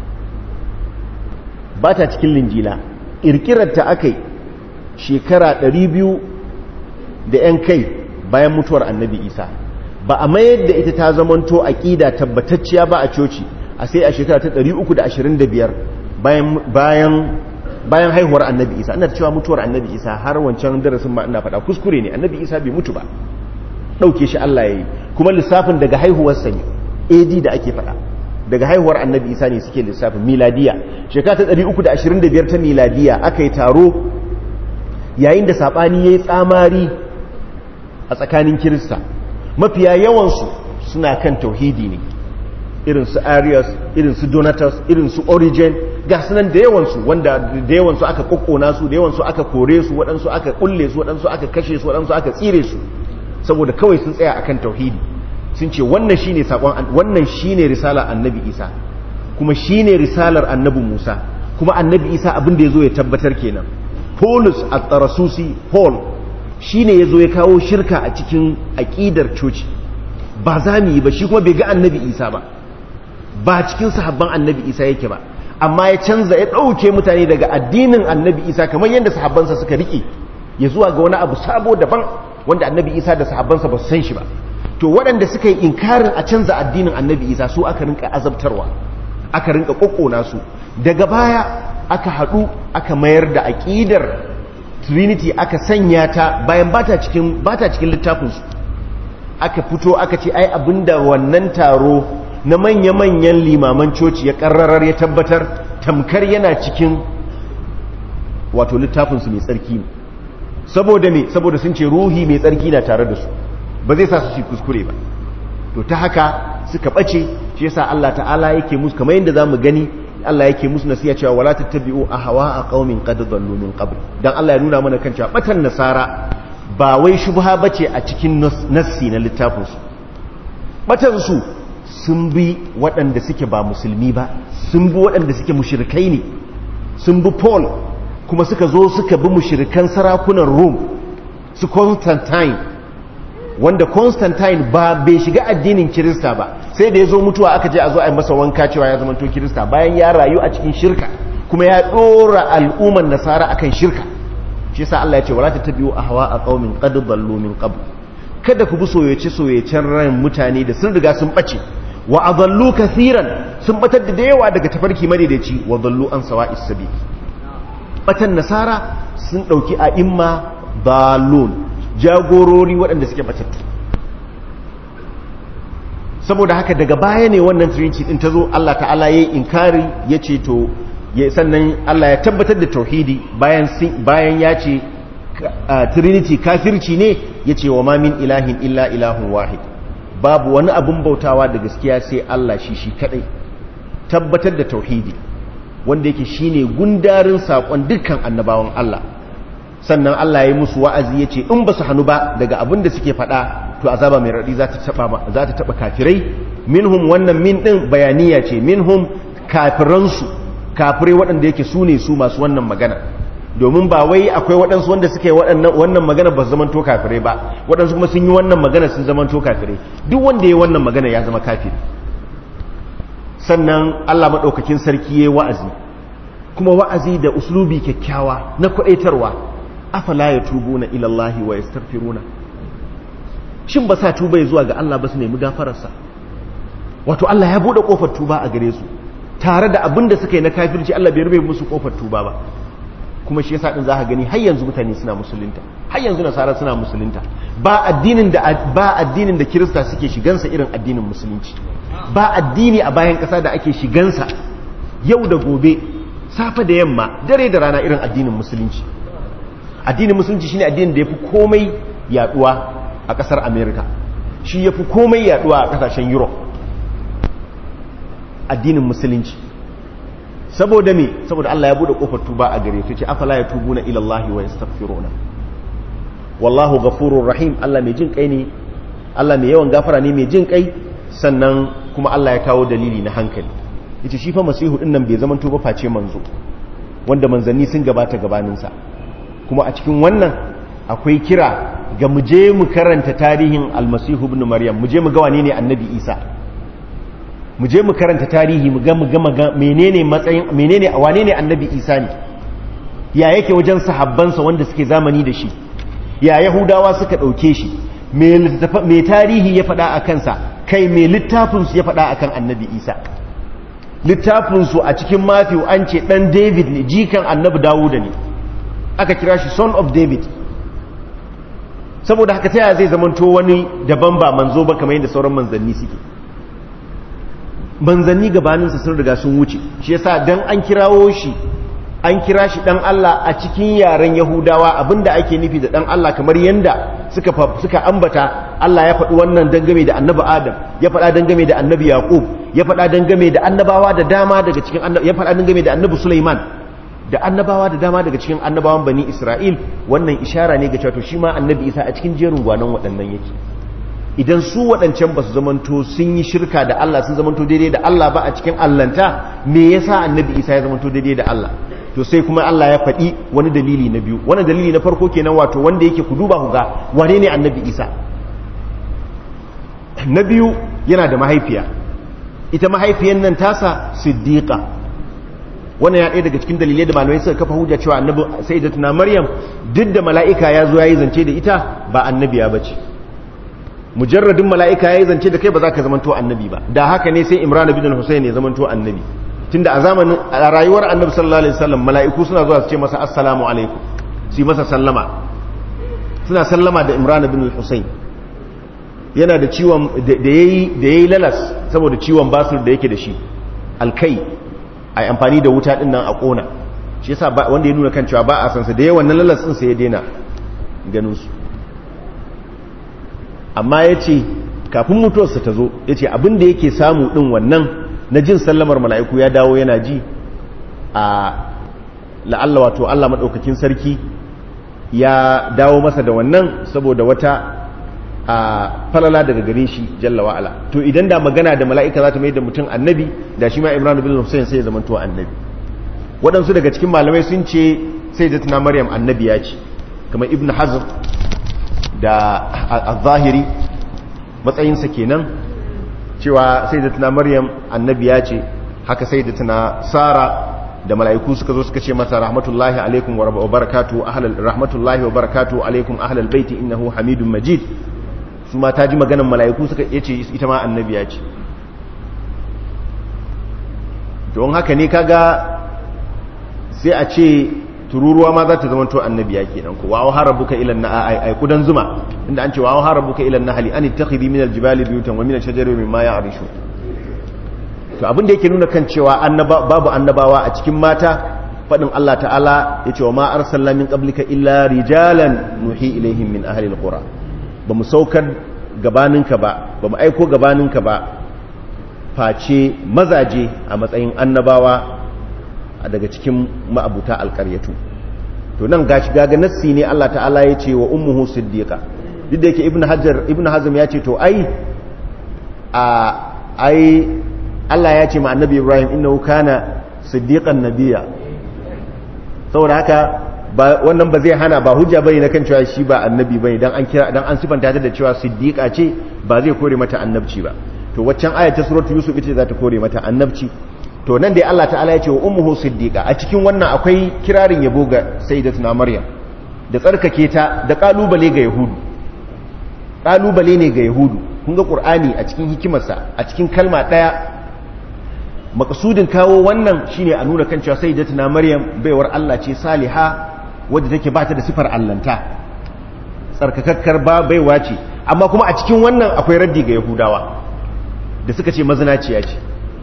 ba ta cikin linjila ƙirƙirar ta akai shekara 200 da 'yan kai bayan mutuwar annabi isa ba a mayar da ita ta zamanto aƙida tabbatacciya ba a coci a sai a shekara ta 325 bayan bayan bayan haihuwar annabi isa ina cewa mutuwar annabi isa har wancan darasin ma ina faɗa kuskure ne annabi isa bai mutu ba ɗauke shi allah ya yi kuma lissafin daga haihuwarsa ne ad da ake faɗa daga haihuwar annabi isa ne suke lissafin miladiya shekara ta 325 ta miladiya aka yi taro yayin da saɓani ya yi tsamari a tsakanin kirista mafiya yawansu suna kan tauhidi ne irin su arius irin su donatus irin su origin ga sunan da yawansu wanda da yawansu aka kokkona su da yawansu aka kore su waɗansu aka kulle su waɗansu aka kashe su waɗansu aka tsire su saboda kawai sun tsaya akan tauhidi sun ce wannan shine sakon wannan shine risalar annabi isa kuma shine risalar annabi musa kuma annabi isa abin da yazo ya tabbatar kenan paulus at-tarasusi paul shi ne ya zo ya kawo shirka a cikin aƙidar coci ba za mu yi ba shi kuma bai ga annabi isa ba ba cikin sahabban annabi isa yake ba amma ya canza ya ɗauke mutane daga addinin annabi isa kamar yadda sahabbansa suka riƙe ya zuwa ga wani abu sabo daban wanda annabi isa da sahabbansa ba su san shi ba to waɗanda suka yi inkarin a canza addinin annabi isa su aka rinka azabtarwa aka rinka ƙoƙona su daga baya aka haɗu aka mayar da aƙidar trinity aka sanya ta bayan bata cikin bata cikin littafinsu aka fito aka ce ai abinda wannan taro na manya-manyan limaman coci ya ƙarrarar ya tabbatar tamkar yana cikin wato littafinsu mai tsarki ne saboda me saboda sun ce ruhi mai tsarki na tare da su ba zai sa su shi kuskure ba to ta haka suka ɓace shi yasa Allah ta'ala yake musu kamar yadda zamu gani Allah yake musu nasiya cewa wala tattabi'u ahwa'a qaumin qad dhallu min qabl dan Allah ya nuna mana kan cewa batan nasara ba wai shubha bace a cikin nassi na littafin su batan su sun bi waɗanda suke ba musulmi ba sun bi waɗanda suke mushrikai ne sun bi Paul kuma suka zo suka bi mushrikan sarakunan Rome su Constantine wanda Constantine ba bai shiga addinin Kirista ba sai da ya zo mutuwa aka je a zo a yi masa wanka cewa ya zamanto Kirista bayan ya rayu a cikin shirka kuma ya dora al'umman nasara akan shirka shi yasa Allah ya ce wala tattabi'u ahwa a qaumin qad dallu min qabl kada ku bi soyace soyacen ran mutane da sun riga sun bace wa adallu kathiran sun batar da yawa daga tafarki madaidaici wa dallu an sawa'is sabil batan nasara sun dauki a imma dalun jagorori waɗanda suke batattu saboda haka daga baya ne wannan trinity din ta zo Allah ta'ala ya yi inkari ya ce to sannan Allah ya tabbatar da tauhidi bayan ya ce trinity kafirci ne ya ce wa mamin ilahin illa ilahun wahid babu wani abin bautawa da gaskiya sai Allah shi shi kadai tabbatar da tauhidi wanda yake shine gundarin saƙon dukkan annabawan Allah sannan Allah ya yi musu wa'azi ya ce in ba su hannu ba daga abin da suke faɗa to azaba mai raɗi za ta taɓa kafirai minhum wannan min ɗin bayaniya ce minhum kafiransu kafirai waɗanda yake su ne su masu wannan magana domin ba wai akwai waɗansu wanda suka yi wannan magana ba su zamanto kafirai ba waɗansu kuma sun yi wannan magana sun zamanto kafirai duk wanda ya yi wannan magana ya zama kafiri sannan Allah maɗaukakin sarki ya yi wa'azi kuma wa'azi da uslubi kyakkyawa na kwaɗaitarwa afala ya tubu na ilallahi wa ya starfiruna shin ba sa tuba ya zuwa ga Allah ba su nemi gafararsa wato Allah ya buɗe ƙofar tuba a gare su tare da abin da suka yi na kafirci Allah bai rube musu ƙofar tuba ba kuma shi yasa din za ka gani har yanzu mutane suna musulunta har yanzu nasara suna musulunta ba addinin da ba addinin da kirista suke shigansa irin addinin musulunci ba addini a bayan ƙasa da ake shigansa yau da gobe safe da yamma dare da rana irin addinin musulunci addinin musulunci shine addinin da yafi komai yaduwa a kasar america shi yafi komai yaduwa a kasashen europe addinin musulunci saboda me saboda Allah ya bude kofar tuba a gare su ce afala ya tubuna ila Allah wa yastaghfiruna wallahu ghafurur rahim Allah mai jin kai ne Allah mai yawan gafara ne mai jin kai sannan kuma Allah ya kawo dalili na hankali yace shi fa masihu din nan bai zaman tuba face manzo wanda manzanni sun gabata gabaninsa kuma a cikin wannan akwai kira ga mu je mu karanta tarihin almasihu ibn maryam mu je mu ga wane ne annabi isa mu je mu karanta tarihi mu ga mu ga menene matsayin menene wane ne annabi isa ne ya yake wajen sahabbansa wanda suke zamani da shi ya yahudawa suka dauke shi me tarihi ya faɗa a kansa kai me littafinsu ya faɗa akan annabi isa littafinsu a cikin matthew an ce ɗan david ne jikan annabi dawuda ne aka kira shi son of david saboda haka ta zai zamanto wani daban ba manzo ba kamar yadda sauran manzanni suke manzanni gabaninsa sun riga sun wuce shi yasa dan an kirawo shi an kira shi dan Allah a cikin yaren Yahudawa abinda ake nufi da dan Allah kamar yanda suka suka ambata Allah ya faɗi wannan dangame da annabi Adam ya faɗa dangame da annabi Yaqub ya faɗa dangame da annabawa da dama daga cikin ya faɗa dangame da annabi Sulaiman da annabawa da dama daga cikin annabawan bani Isra'il wannan ishara ne ga cewa to shi ma annabi Isa a cikin jerin gwanon waɗannan yake idan su waɗancan ba su zamanto sun yi shirka da Allah sun zamanto daidai da Allah ba a cikin allanta me yasa annabi Isa ya zamanto daidai da Allah to sai kuma Allah ya faɗi wani dalili na biyu wani dalili na farko kenan wato wanda yake ku duba ku ga wane ne annabi Isa na biyu yana da mahaifiya ita mahaifiyan nan tasa siddiqa wannan ya ɗaya daga cikin dalilai da malamai suka kafa hujja cewa annabi sayyidatuna maryam duk da mala'ika ya zo yayi zance da ita ba annabiya bace mujarradin mala'ika yayi zance da kai ba za ka zamanto annabi ba da haka ne sai imran ibn al-husayn ya zamanto annabi tunda a zamanin a rayuwar annabi sallallahu alaihi wasallam mala'iku suna zuwa su ce masa assalamu alaikum su yi masa sallama suna sallama da imran ibn al-husayn yana da ciwon da yayi da yayi lalas saboda ciwon basir da yake da shi alkai ai amfani da wuta din nan a kona shi yasa wanda ya nuna kan cewa ba a san sa da yawan nan lalas din sai ya daina ganin su amma yace kafin mutuwarsa ta zo yace abin da yake samu din wannan na jin sallamar mala'iku ya dawo yana ji a la'alla wato Allah madaukakin sarki ya dawo masa da wannan saboda wata a falala daga gare shi jalla wa'ala to idan da magana da mala'ika za ta mai da mutum annabi da shi ma imran bin hussein sai ya zama to annabi waɗansu daga cikin malamai sun ce sai da tuna maryam annabi ya ce kamar ibn hazm da al-zahiri matsayinsa kenan cewa sai da tuna maryam annabi ya ce haka sai da tuna sara da mala'iku suka zo suka ce masa rahmatullahi alaikum wa barakatu ahlal rahmatullahi wa barakatu alaikum ahlal baiti innahu hamidun majid su ma ta ji maganan mala'iku suka yace ita ma annabiya ce don haka ne kaga sai a ce tururuwa ma za ta zama to annabiya kenan ko wa harabuka ila na ai ai kudan zuma inda an ce wa harabuka ila nahli an ittakhidhi min aljibali buyutan wa min ashjari mimma ya'rishu to abin da yake nuna kan cewa babu annabawa a cikin mata faɗin Allah ta'ala ya ce wa ma arsalna min qablika illa rijalan nuhi ilaihim min ahli alqura ba mu saukar gabaninka ba ba mu aiko gabaninka ba face mazaje a matsayin annabawa daga cikin ma'abuta alƙaryatu to nan gashi gaga nassi ne Allah ta'ala ya ce wa ummuhu siddiqa duk da yake ibnu hajar ibnu hazm ya ce to ai a ai Allah ya ce ma annabi Ibrahim innahu kana siddiqan nabiyya saboda haka wannan ba zai hana ba hujja bane na kan cewa shi ba annabi bane dan an kira dan an sifanta ta da cewa siddiqa ce ba zai kore mata annabci ba to waccan aya ta suratu yusuf ita za ta kore mata annabci to nan dai Allah ta'ala ya ce wa ummuhu siddiqa a cikin wannan akwai kirarin yabo ga sayyidatuna maryam da tsarkake ta da kalubale ga yahudu kalubale ne ga yahudu kun ga qur'ani a cikin hikimarsa a cikin kalma daya makasudin kawo wannan shine a nuna kan cewa sayyidatuna maryam baiwar Allah ce saliha wadda take ba ta da sifar allanta tsarkakakkar ba baiwa ce amma kuma a cikin wannan akwai raddi ga yahudawa da suka ce mazinaciya ce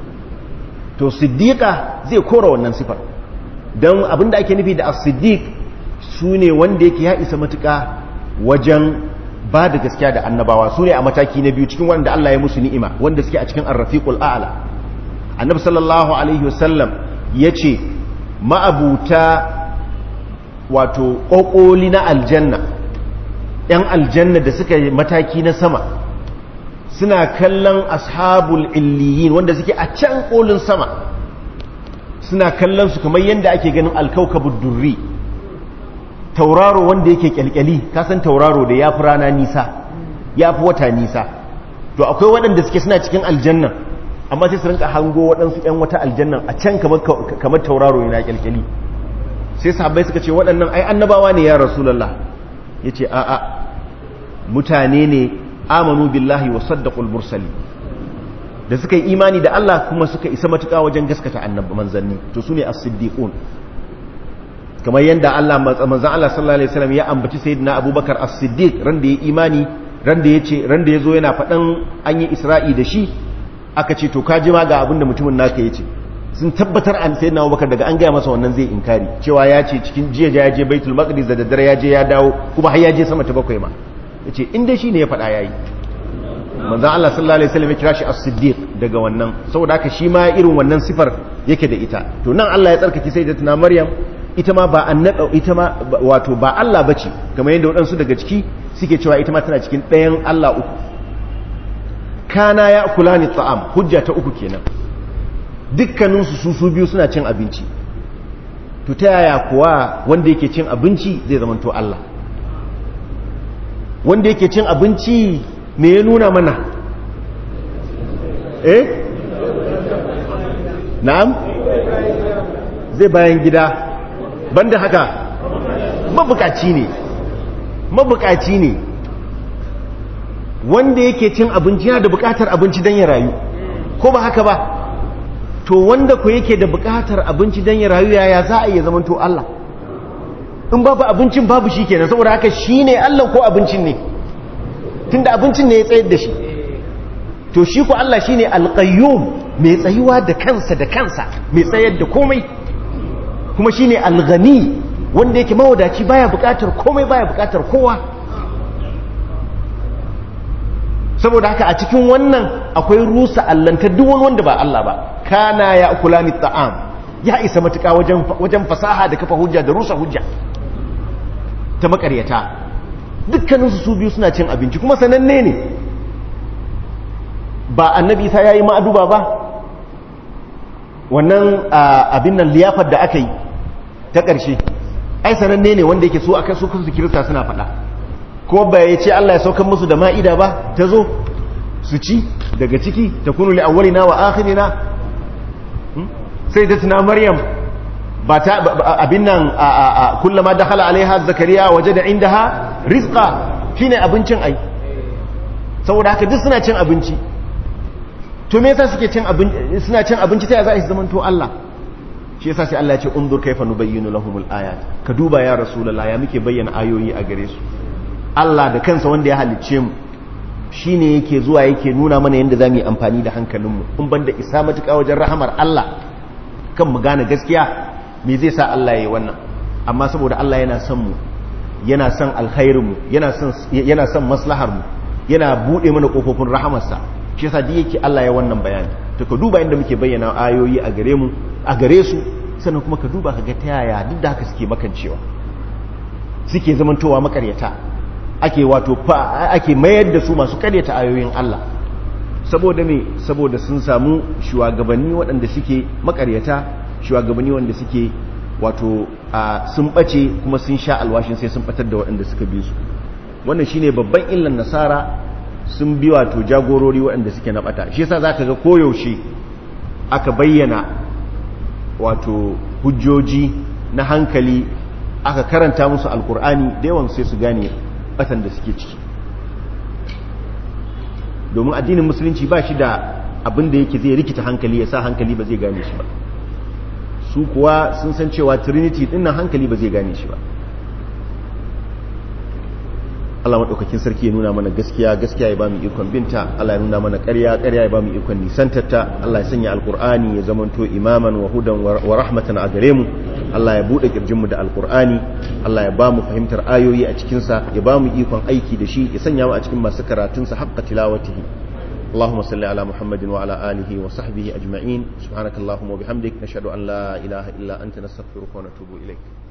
to siddiqa zai kora wannan sifar don abinda ake nufi da as-siddiq su ne wanda yake ya isa matuka wajen ba da gaskiya da annabawa su ne a mataki na biyu cikin wanda Allah ya musu ni'ima wanda suke a cikin ar-rafiqul a'la annabi sallallahu alaihi wasallam yace ma'abuta wato kokoli na aljanna yan aljanna da suka yi mataki na sama suna kallon ashabul illiyin wanda suke a can kolin sama suna kallon su kamar yadda ake ganin alkaukabud durri tauraro wanda yake kyalkyali kasan tauraro da ya fi rana nisa ya fi wata nisa to akwai waɗanda suke suna cikin aljannan amma sai su rinka hango waɗansu 'yan wata aljannan a can kamar tauraro yana kyalkyali sai sahabbai suka ce waɗannan ai annabawa ne ya rasulallah ya ce a'a mutane ne amanu billahi wa saddaqul mursali da suka yi imani da Allah kuma suka isa matuƙa wajen gaskata annabi manzanni to sune as-siddiqun kamar yadda Allah manzan Allah sallallahu alaihi wasallam ya ambaci sayyidina Abubakar as-Siddiq ran da ya imani ran da yace ran da yazo yana faɗan an yi Isra'i da shi aka ce to kaji ma ga abinda mutumin naka yace sun tabbatar an sayyidina Abubakar daga an gaya masa wannan zai inkari cewa ya ce cikin jiya ya je Baitul Maqdis da daddare ya je ya dawo kuma har ya je sama ta bakwai ma yace in dai shine ya faɗa yayi manzan Allah sallallahu alaihi wasallam ya kira shi as-siddiq daga wannan saboda haka shi ma irin wannan sifar yake da ita to nan Allah ya tsarkake sayyidatuna Maryam ita ma ba annaba ita ma wato ba Allah bace kamar yadda waɗansu daga ciki suke cewa ita ma tana cikin ɗayan Allah uku kana ya kulani ta'am hujja ta uku kenan dukkanin su su biyu suna cin abinci to ta yaya kuwa wanda yake cin abinci zai zama to Allah wanda yake cin abinci me ya nuna mana eh na'am zai bayan gida banda haka mabukaci ne mabukaci ne wanda yake cin abinci yana da bukatar abinci don ya rayu ko ba haka ba to wanda ku yake da bukatar abinci don ya rayu yaya za a iya zaman to Allah in babu abincin babu shi kenan saboda haka shi ne Allah ko abincin ne tunda abincin ne ya tsayar da shi to shi ku Allah shi ne alƙayyum mai tsayuwa da kansa da kansa mai tsayar da komai kuma shi ne algani wanda yake mawadaci baya bukatar komai baya bukatar kowa saboda haka a cikin wannan akwai rusa allantar duk wani wanda ba Allah ba kana ya kula ni ta'am ya isa matuƙa wajen wajen fasaha da kafa hujja da rusa hujja ta makaryata dukkaninsu su biyu suna cin abinci kuma sananne ne ba annabi isa yayi ma'aduba ba wannan abin nan liyafar da aka yi ta ƙarshe ai sananne ne wanda yake so aka su kansu kirista suna faɗa ko ba ya ce Allah ya saukar musu da ma'ida ba ta zo su ci daga ciki ta kunu li awwalina wa akhirina sai da tuna maryam ba ta abin nan kullama dakhala alaiha zakariya wajada indaha rizqa shine abincin ai saboda haka duk suna cin abinci to me yasa suke cin abinci suna cin abinci ta za a zaman to Allah shi yasa sai Allah ya ce unzur kaifa nubayyinu lahumul ayat ka duba ya rasulullah ya muke bayyana ayoyi a gare su Allah da kansa wanda ya halicce mu shine yake zuwa yake nuna mana yadda zamu yi amfani da hankalinmu in banda isa matuƙa wajen rahamar Allah kan mu gane gaskiya me zai sa Allah ya yi wannan amma saboda Allah yana son mu yana son alkhairin mu yana son yana son maslahar mu yana bude mana kofofin rahamarsa shi yasa duk yake Allah ya wannan bayani to ka duba inda muke bayyana ayoyi a gare mu a gare su sannan kuma ka duba ka ga ta yaya duk da haka suke makancewa suke zamantowa makaryata ake wato ake mayar da su masu karyata ayoyin Allah saboda me saboda sun samu shugabanni waɗanda suke makaryata shugabanni wanda suke wato sun bace kuma sun sha alwashin sai sun batar da waɗanda suka bi su wannan shine babban illan nasara sun bi wato jagorori waɗanda suke na bata shi yasa zaka ga koyaushe aka bayyana wato hujjoji na hankali aka karanta musu alkur'ani da yawan sai su gane batan da suke ciki domin addinin musulunci ba shi da abin da yake zai rikita hankali ya sa hankali ba zai gane shi ba su kuwa sun san cewa trinity din nan hankali ba zai gane shi ba Allah maɗaukakin sarki ya nuna mana gaskiya gaskiya ya ba mu ikon binta Allah ya nuna mana ƙarya ƙarya ya ba mu ikon nisantarta Allah ya sanya alƙur'ani ya zamanto imaman wa hudan wa rahmatan a gare mu Allah ya buɗe ƙirjinmu da alƙur'ani Allah ya ba mu fahimtar ayoyi a cikinsa ya ba mu ikon aiki da shi ya sanya mu a cikin masu karatunsa haƙƙa tilawatihi اللهم صل على محمد وعلى آله وصحبه أجمعين سبحانك اللهم وبحمدك نشهد أن لا إله إلا أنت نستغفرك ونتوب إليك